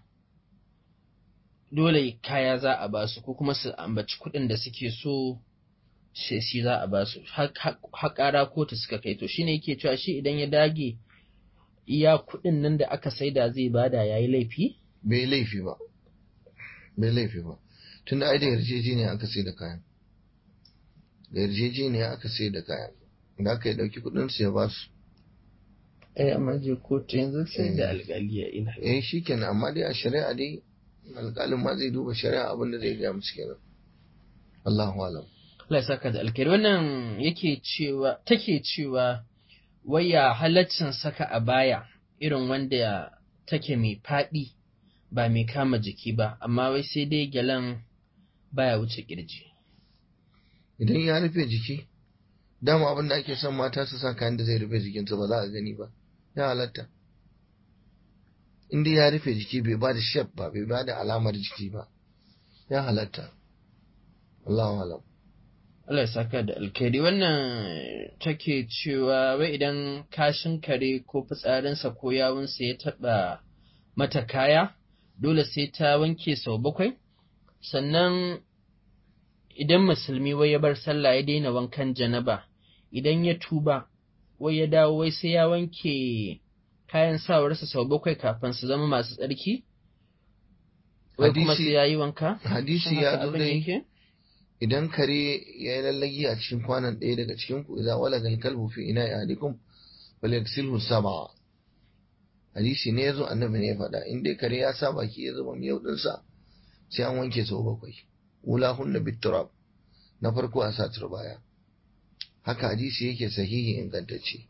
dole kaya za a ba su ko kuma su ambaci kuɗin da suke so shi shi za a ba su haƙara kotu suka kai to shine yake cewa shi idan ya dage iya kuɗin nan da aka saida zai bada yayi laifi bai laifi ba bai laifi ba tunda ai da yarjejeniya aka sai da kayan da yarjejeniya aka sai da kayan da aka yi dauki kudin su ya ba su eh amma je kotu yanzu sai da Eh. alƙali ya ina eh shikenan amma dai a shari'a dai alƙalin ma zai duba shari'a abin da zai gaya musu kenan Allahu alam Allah ya saka da alkhairi wannan yake cewa take cewa waya halaccin saka a baya irin wanda take mai faɗi ba mai kama jiki ba amma wai sai dai gyalan baya wuce kirji idan ya rufe jiki dama abin da ake son mata su sa kayan da zai rufe jikinsu ba za a gani ba ya halatta in dai ya rufe jiki bai ba da shef ba bai ba da alamar jiki ba ya halatta Allahu alam Allah ya saka da alkhairi wannan take cewa wai idan kashin kare ko fitsarinsa ko yawunsa ya taɓa mata kaya dole sai ta wanke sau bakwai sannan idan musulmi wai ya bar sallah ya daina wankan janaba idan ya tuba wai ya dawo wai sai ya wanke kayan sawarsa sau bakwai kafin su zama masu tsarki wai kuma Hadisi- sai ya yi wanka hadisi Shin ya haka zo abin dai yake? idan kare ya yi lallagi a cikin kwanan ɗaya daga cikin ku idza walaga al-kalbu fi ina'i ahadikum falyaghsilhu sab'a hadisi ne yazo annabi ne ya faɗa in dai kare ya sa baki ya zuba miyau ɗinsa sai an wanke sau bakwai ulahunna bitturab na farko a sa turbaya haka hadisi yake sahihi ingantacce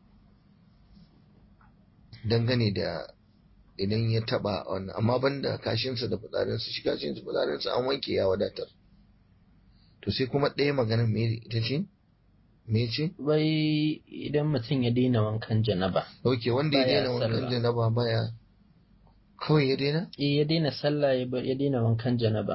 dangane da idan ya taba wannan amma banda kashinsa da fitsarinsa shi kashinsa fitsarinsa an wanke ya wadatar to sai kuma ɗaya magana me ita ce me ce wai idan mutum ya daina wankan janaba ok wanda ya Baya daina wankan sallah. janaba baya kawai ya daina eh ya daina sallah ya bar ya daina wankan janaba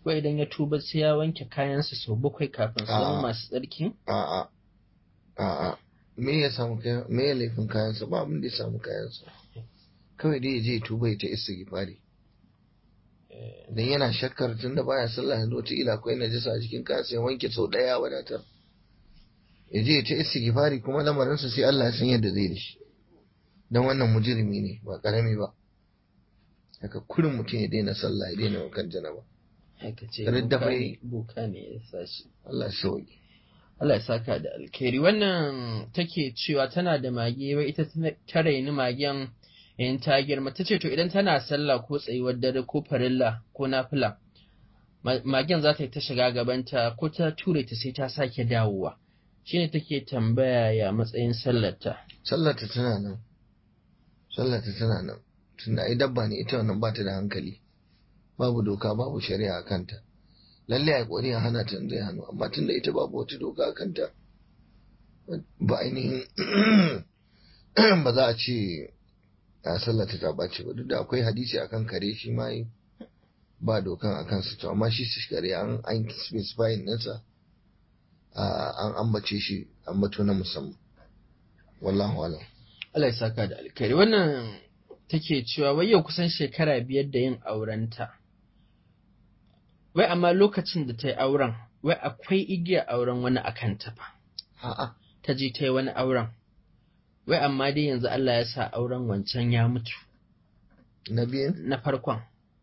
wai idan ya tuba sai ya wanke kayansa sau bakwai kafin su zama A'a. masu tsarki a'a a'a me ya samu kayan me ya laifin kayansa ba abin da ya samu kayansa kawai dai ya je ya tuba ya ta istighfari dan yana shakkar tunda baya sallah yanzu wata ila akwai najasa a cikin kayansa ya wanke sau daya ya wadatar ya je ya ta istighfari kuma lamarinsa sai Allah ya san yadda zai da shi dan wannan mujrimi ne ba karami ba haka kurin mutum ya daina sallah ya daina wankan janaba haka ce Ridda boka bai- ne- boka ne ya sa shi Allah ya sauki Allah ya saka da alkhairi wannan take cewa tana da mage wai ita ta- ta raini magen in ta girma ta ce to idan tana sallah ko tsayuwar dare ko farilla ko nafila ma- magen za ta yi ta shiga gabanta ko ta ture ta sai ta sake dawowa shine take tambaya ya matsayin sallarta sallarta tana nan sallarta tana nan tunda ai dabba ne ita wannan ba ta da hankali babu doka babu shari'a a kanta lalle a kokari a hana ta zai hannu amma tunda ita babu wata doka a kanta ba ainihin ba za a ce a sallarta ta ɓace ba duk da akwai hadisi akan kare shi ma yi ba dokan a kansa to amma shi su kare an an specifying ɗinsa a- an ambace shi ambato na musamman wallahu alam Allah ya saka da alkhairi wannan take cewa wai yau kusan shekara biyar da yin aurenta wai amma lokacin da ta yi auren wai akwai igiyar auren wani a kanta fa a'a ta je ta yi wani auren wai amma dai yanzu Allah ya sa auren wancan ya mutu na biyun na farkon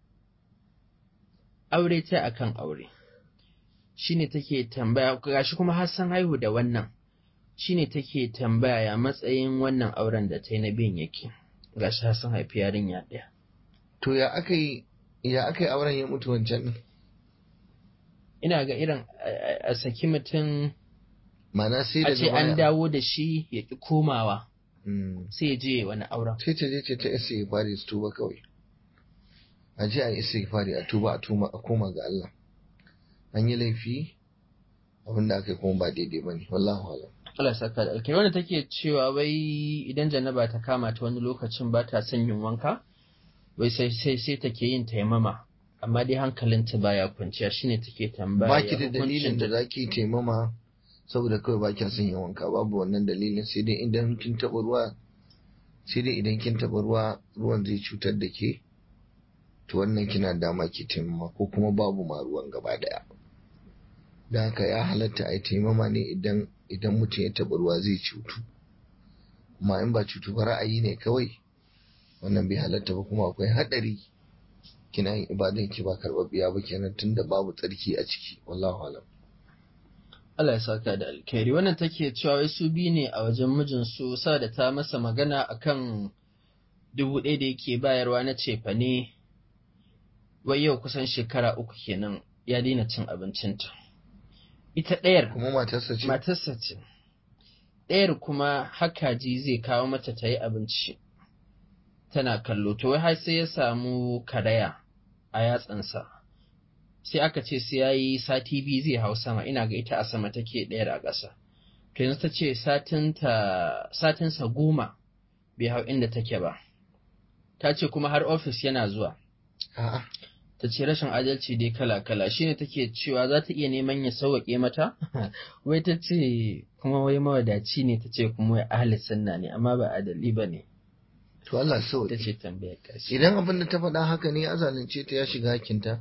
aure ta akan aure shine take tambaya gashi kuma har san haihu da wannan shine take tambaya ya matsayin wannan auren da ta yi na biyun yake gashi har san haifi yarinya ɗaya To ya aka yi ya aka yi auren ya mutu wancan ne? ina ga irin a- a- a saki mutum Mana sai a daga ce an baya. dawo da shi ya ƙi komawa Mm. sai ya je wani auren Sai ta je ce ta isa ya fari su tuba kawai. A je a yi isa ya fari a tuba a tuma a koma ga Allah. An yi laifi abin da aka yi kuma ba daidai ba ne. Wallahu alam. Allah ya saka da alkai wanda take cewa wai idan janaba ta kama ta wani lokacin ba ta son yin wanka wai sai sai sai take yin taimama amma dai hankalinta baya kwanciya shine take tambaya Ba ki da hukuncin dalilin da ta- za ki taimama saboda kawai ba kya son yin wanka babu wannan dalilin sai dai idan kin taɓa ruwa sai dai idan kin taɓa ruwa ruwan zai cutar da ke to wannan kina dama ki taimama ko kuma babu ma ruwan gaba daya da haka ya halatta a yi taimama ne idan idan mutum ya taɓa ruwa zai cutu amma in ba cutu ba ra'ayi ne kawai wannan bai halatta ba kuma akwai haɗari kina yin ibadan ki ba karɓaɓɓiya ba kenan tunda babu tsarki a ciki wallahu alam Allah ya saka da alkhairi wannan take cewa wai su biyu ne a wajen mijinsu sa da ta masa magana akan dubu ɗaya da yake bayarwa na cefane wai yau kusan shekara uku kenan ya daina cin abincinta ita ɗayar kuma matarsa ce matarsa ce ɗayar kuma hakaji zai kawo mata ta yi abinci tana kallo to wai har sai ya samu karaya a yatsansa sai aka ce sai ya yi sati biyu zai hau sama ina ga ita a sama take ɗayar a ƙasa to yanzu ta ce satinta satinsa goma bai hau inda take ba ta ce kuma har ofis yana zuwa a'a ta ce rashin adalci dai kala-kala shine take cewa za ta iya neman ya sauwaƙe mata wai ta ce kuma wai mawadaci ne ta ce kuma wai ahli sunna ne amma ba adali ba ne to Allah ta sauke ce tambayar ƙarshe idan abin da ta faɗa haka ne a zalunce ta ya shiga hakinta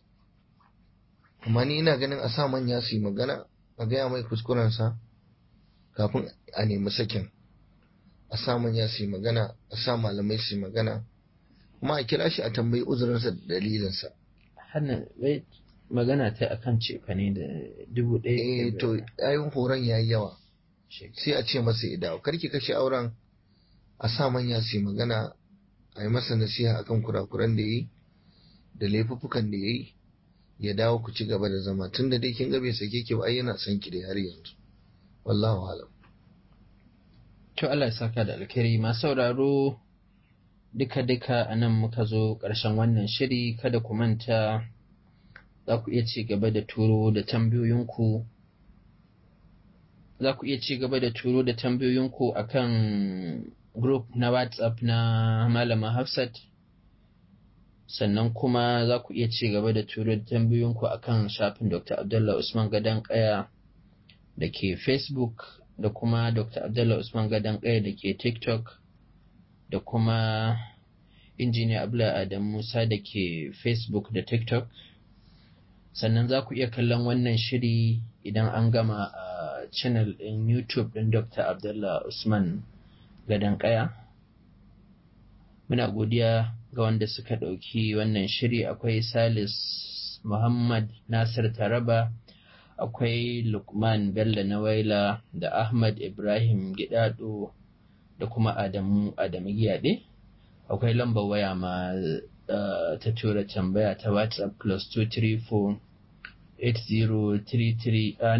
amma ni ina ganin a sa manya su yi magana a gaya mai kuskurensa kafin a nemi sakin a sa manya su yi magana a sa malamai su yi magana kuma a kira shi a tambayi uzurinsa da dalilinsa hannun wai magana ta akan cefa ne da dubu ɗaya eh da to yayin horon ya yi yawa shekara. sai a ce masa ya dawo karki kashe auren a sa manya su yi magana a yi masa nasiha akan kurakuran da ya yi da laifuffukan da ya yi ya dawo ku ci gaba da zama tun da dai kin ga bai sake ki ba ai yana son ki da har yanzu wallahu alam To Allah ya saka da alkhairi masu sauraro duka-duka a nan muka zo ƙarshen wannan shiri kada ku manta za ku iya ci gaba da turo da tambayoyinku za ku iya ci gaba da turo da tambayoyinku a kan group na WhatsApp na Malama Hafsat sannan kuma za ku iya ci gaba da turo tambayoyinku a kan shafin dr abdullah usman gadon kaya da ke facebook da kuma dr abdullah usman gadon kaya da ke tiktok da kuma injiniya abla adam musa da ke facebook da tiktok sannan za ku iya kallon wannan shiri idan an gama a channel ɗin youtube ɗin dr abdullah usman gadon kaya muna godiya ga wanda suka ɗauki wannan shiri akwai salis muhammad nasir taraba akwai lukman bello nawaila da ahmad ibrahim gidado da kuma adamu adamu giyaɗe akwai lambar waya ma uh, ta tura tambaya ta whatsapp plus 234 8033 uh,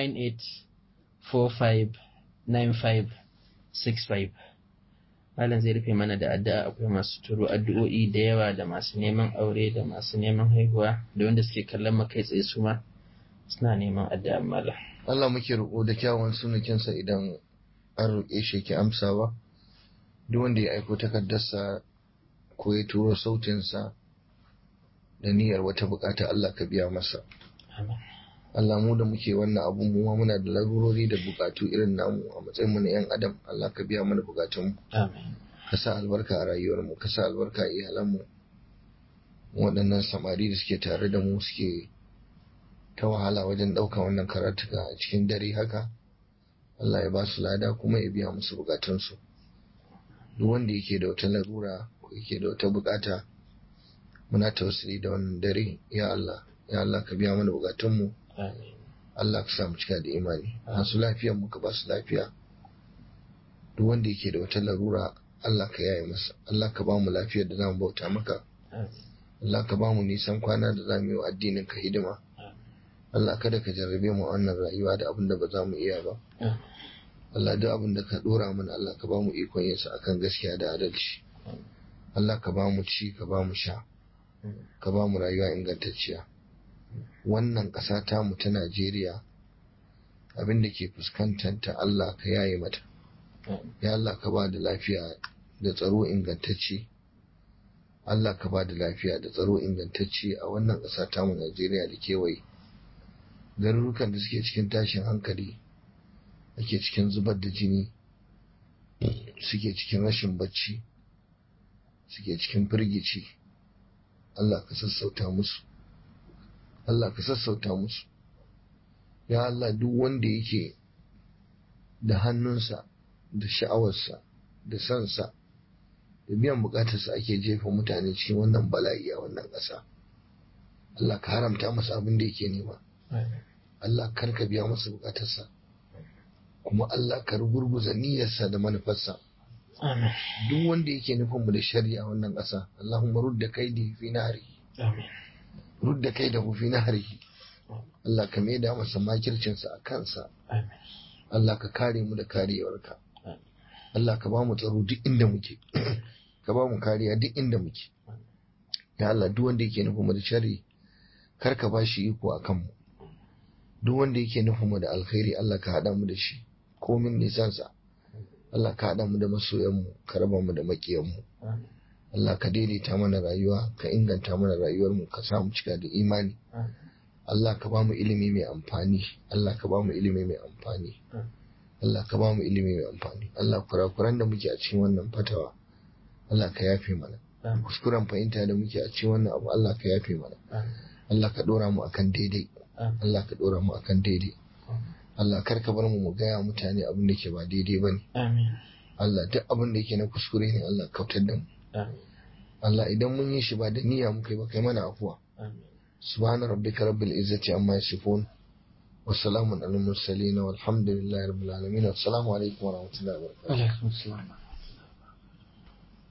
98459565 Malam zai rufe mana da addu'a akwai masu turo addu'o'i da yawa da masu neman aure da masu neman haihuwa da wanda suke kallon makai tsaye su ma suna neman addu'a malam. Allah muke roƙo da kyawun sunakinsa idan an roƙe shi ke amsawa duk wanda ya aiko takardarsa ko ya turo sautinsa da niyyar wata bukata Allah ka biya masa. Allah mu da muke wannan abun mu ma muna da larurori da bukatu irin namu a matsayin mu na yan adam Allah ka biya mana bukatun mu Amin. ka sa albarka a rayuwar mu ka sa albarka a iyalan mu waɗannan samari da suke tare da mu suke ta wahala wajen ɗaukan wannan karatuka a cikin dare haka Allah ya ba su lada kuma ya biya musu bukatunsu duk wanda yake da wata larura ko yake da wata bukata muna tausiri da wannan dare ya Allah ya Allah ka biya mana bukatunmu Amin. Allah ka sa mu cika da imani masu lafiyar mu ka ba su lafiya duk wanda yake da wata larura Allah ka yaye masa Allah ka ba mu lafiyar da zamu bauta maka Amin. Allah ka ba mu nisan kwana da zamu yi wa addinin ka hidima Allah kada ka jarrabe mu a wannan rayuwa da abin da ba za mu iya ba Amin. Allah duk abin da ka dora mana Allah ka ba mu ikon yin sa akan gaskiya da adalci Allah ka ba mu ci ka ba mu sha ka ba mu rayuwa ingantacciya wannan ƙasa ta mu ta Najeriya abin da ke fuskantanta Allah ka yaye mata ya Allah ka ba da lafiya da tsaro ingantacce Allah ka ba da lafiya da tsaro ingantacce a wannan ƙasa ta mu Najeriya da kewaye garurukan da suke cikin tashin hankali ake cikin zubar da jini suke cikin rashin bacci suke cikin firgici Allah ka sassauta musu Allah ka sassauta musu ya Allah duk wanda yake da hannunsa da sha'awarsa da sansa da biyan bukatarsa ake jefa mutane cikin wannan bala'i a wannan ƙasa Allah ka haramta masa abin da yake nema Allah kar ka biya masa bukatarsa kuma Allah ka rugurguza niyyarsa da manufarsa Amin. duk wanda yake nufin mu da shari'a wannan ƙasa Allahumma rudda kaidi fi nahri Amin. rudda kaidahu fi nahrihi Allah ka maida masa makircinsa a kansa Amin. Allah ka kare mu da karewarka Amin. Allah ka ba mu tsaro duk inda muke ka ba mu kariya duk inda muke ya Allah duk wanda yake nufin mu da shari kar ka ba shi iko a kanmu duk wanda yake nufin mu da alkhairi Allah ka haɗa mu da shi komin nisansa Allah ka haɗa mu da masoyanmu ka raba mu da maƙiyanmu Amin. Allah ka daidaita mana rayuwa ka inganta mana rayuwarmu ka sa mu cika da imani Amin. Allah ka ba mu ilimi mai amfani Allah ka ba mu ilimi mai amfani Amin. Allah ka ba mu ilimi mai amfani Allah kurakuran da muke a cikin wannan fatawa Allah ka yafe mana Amin. kuskuren fahimta da muke a cikin wannan abu Allah ka yafe mana Amin. Allah ka dora mu akan daidai Amin. Allah ka dora mu akan daidai Allah kar ka bar mu mu gaya mutane abin da ke ba daidai bane Amin. Allah duk abin da yake na kuskure ne Allah kautar da mu Amin. Allah idan mun yi shi ba da niyya muka yi ba kai mana afuwa Amin. سبحان ربك رب العزة عما يصفون وسلام على المرسلين والحمد لله رب العالمين والسلام عليكم ورحمة الله وبركاته Alaikum salam.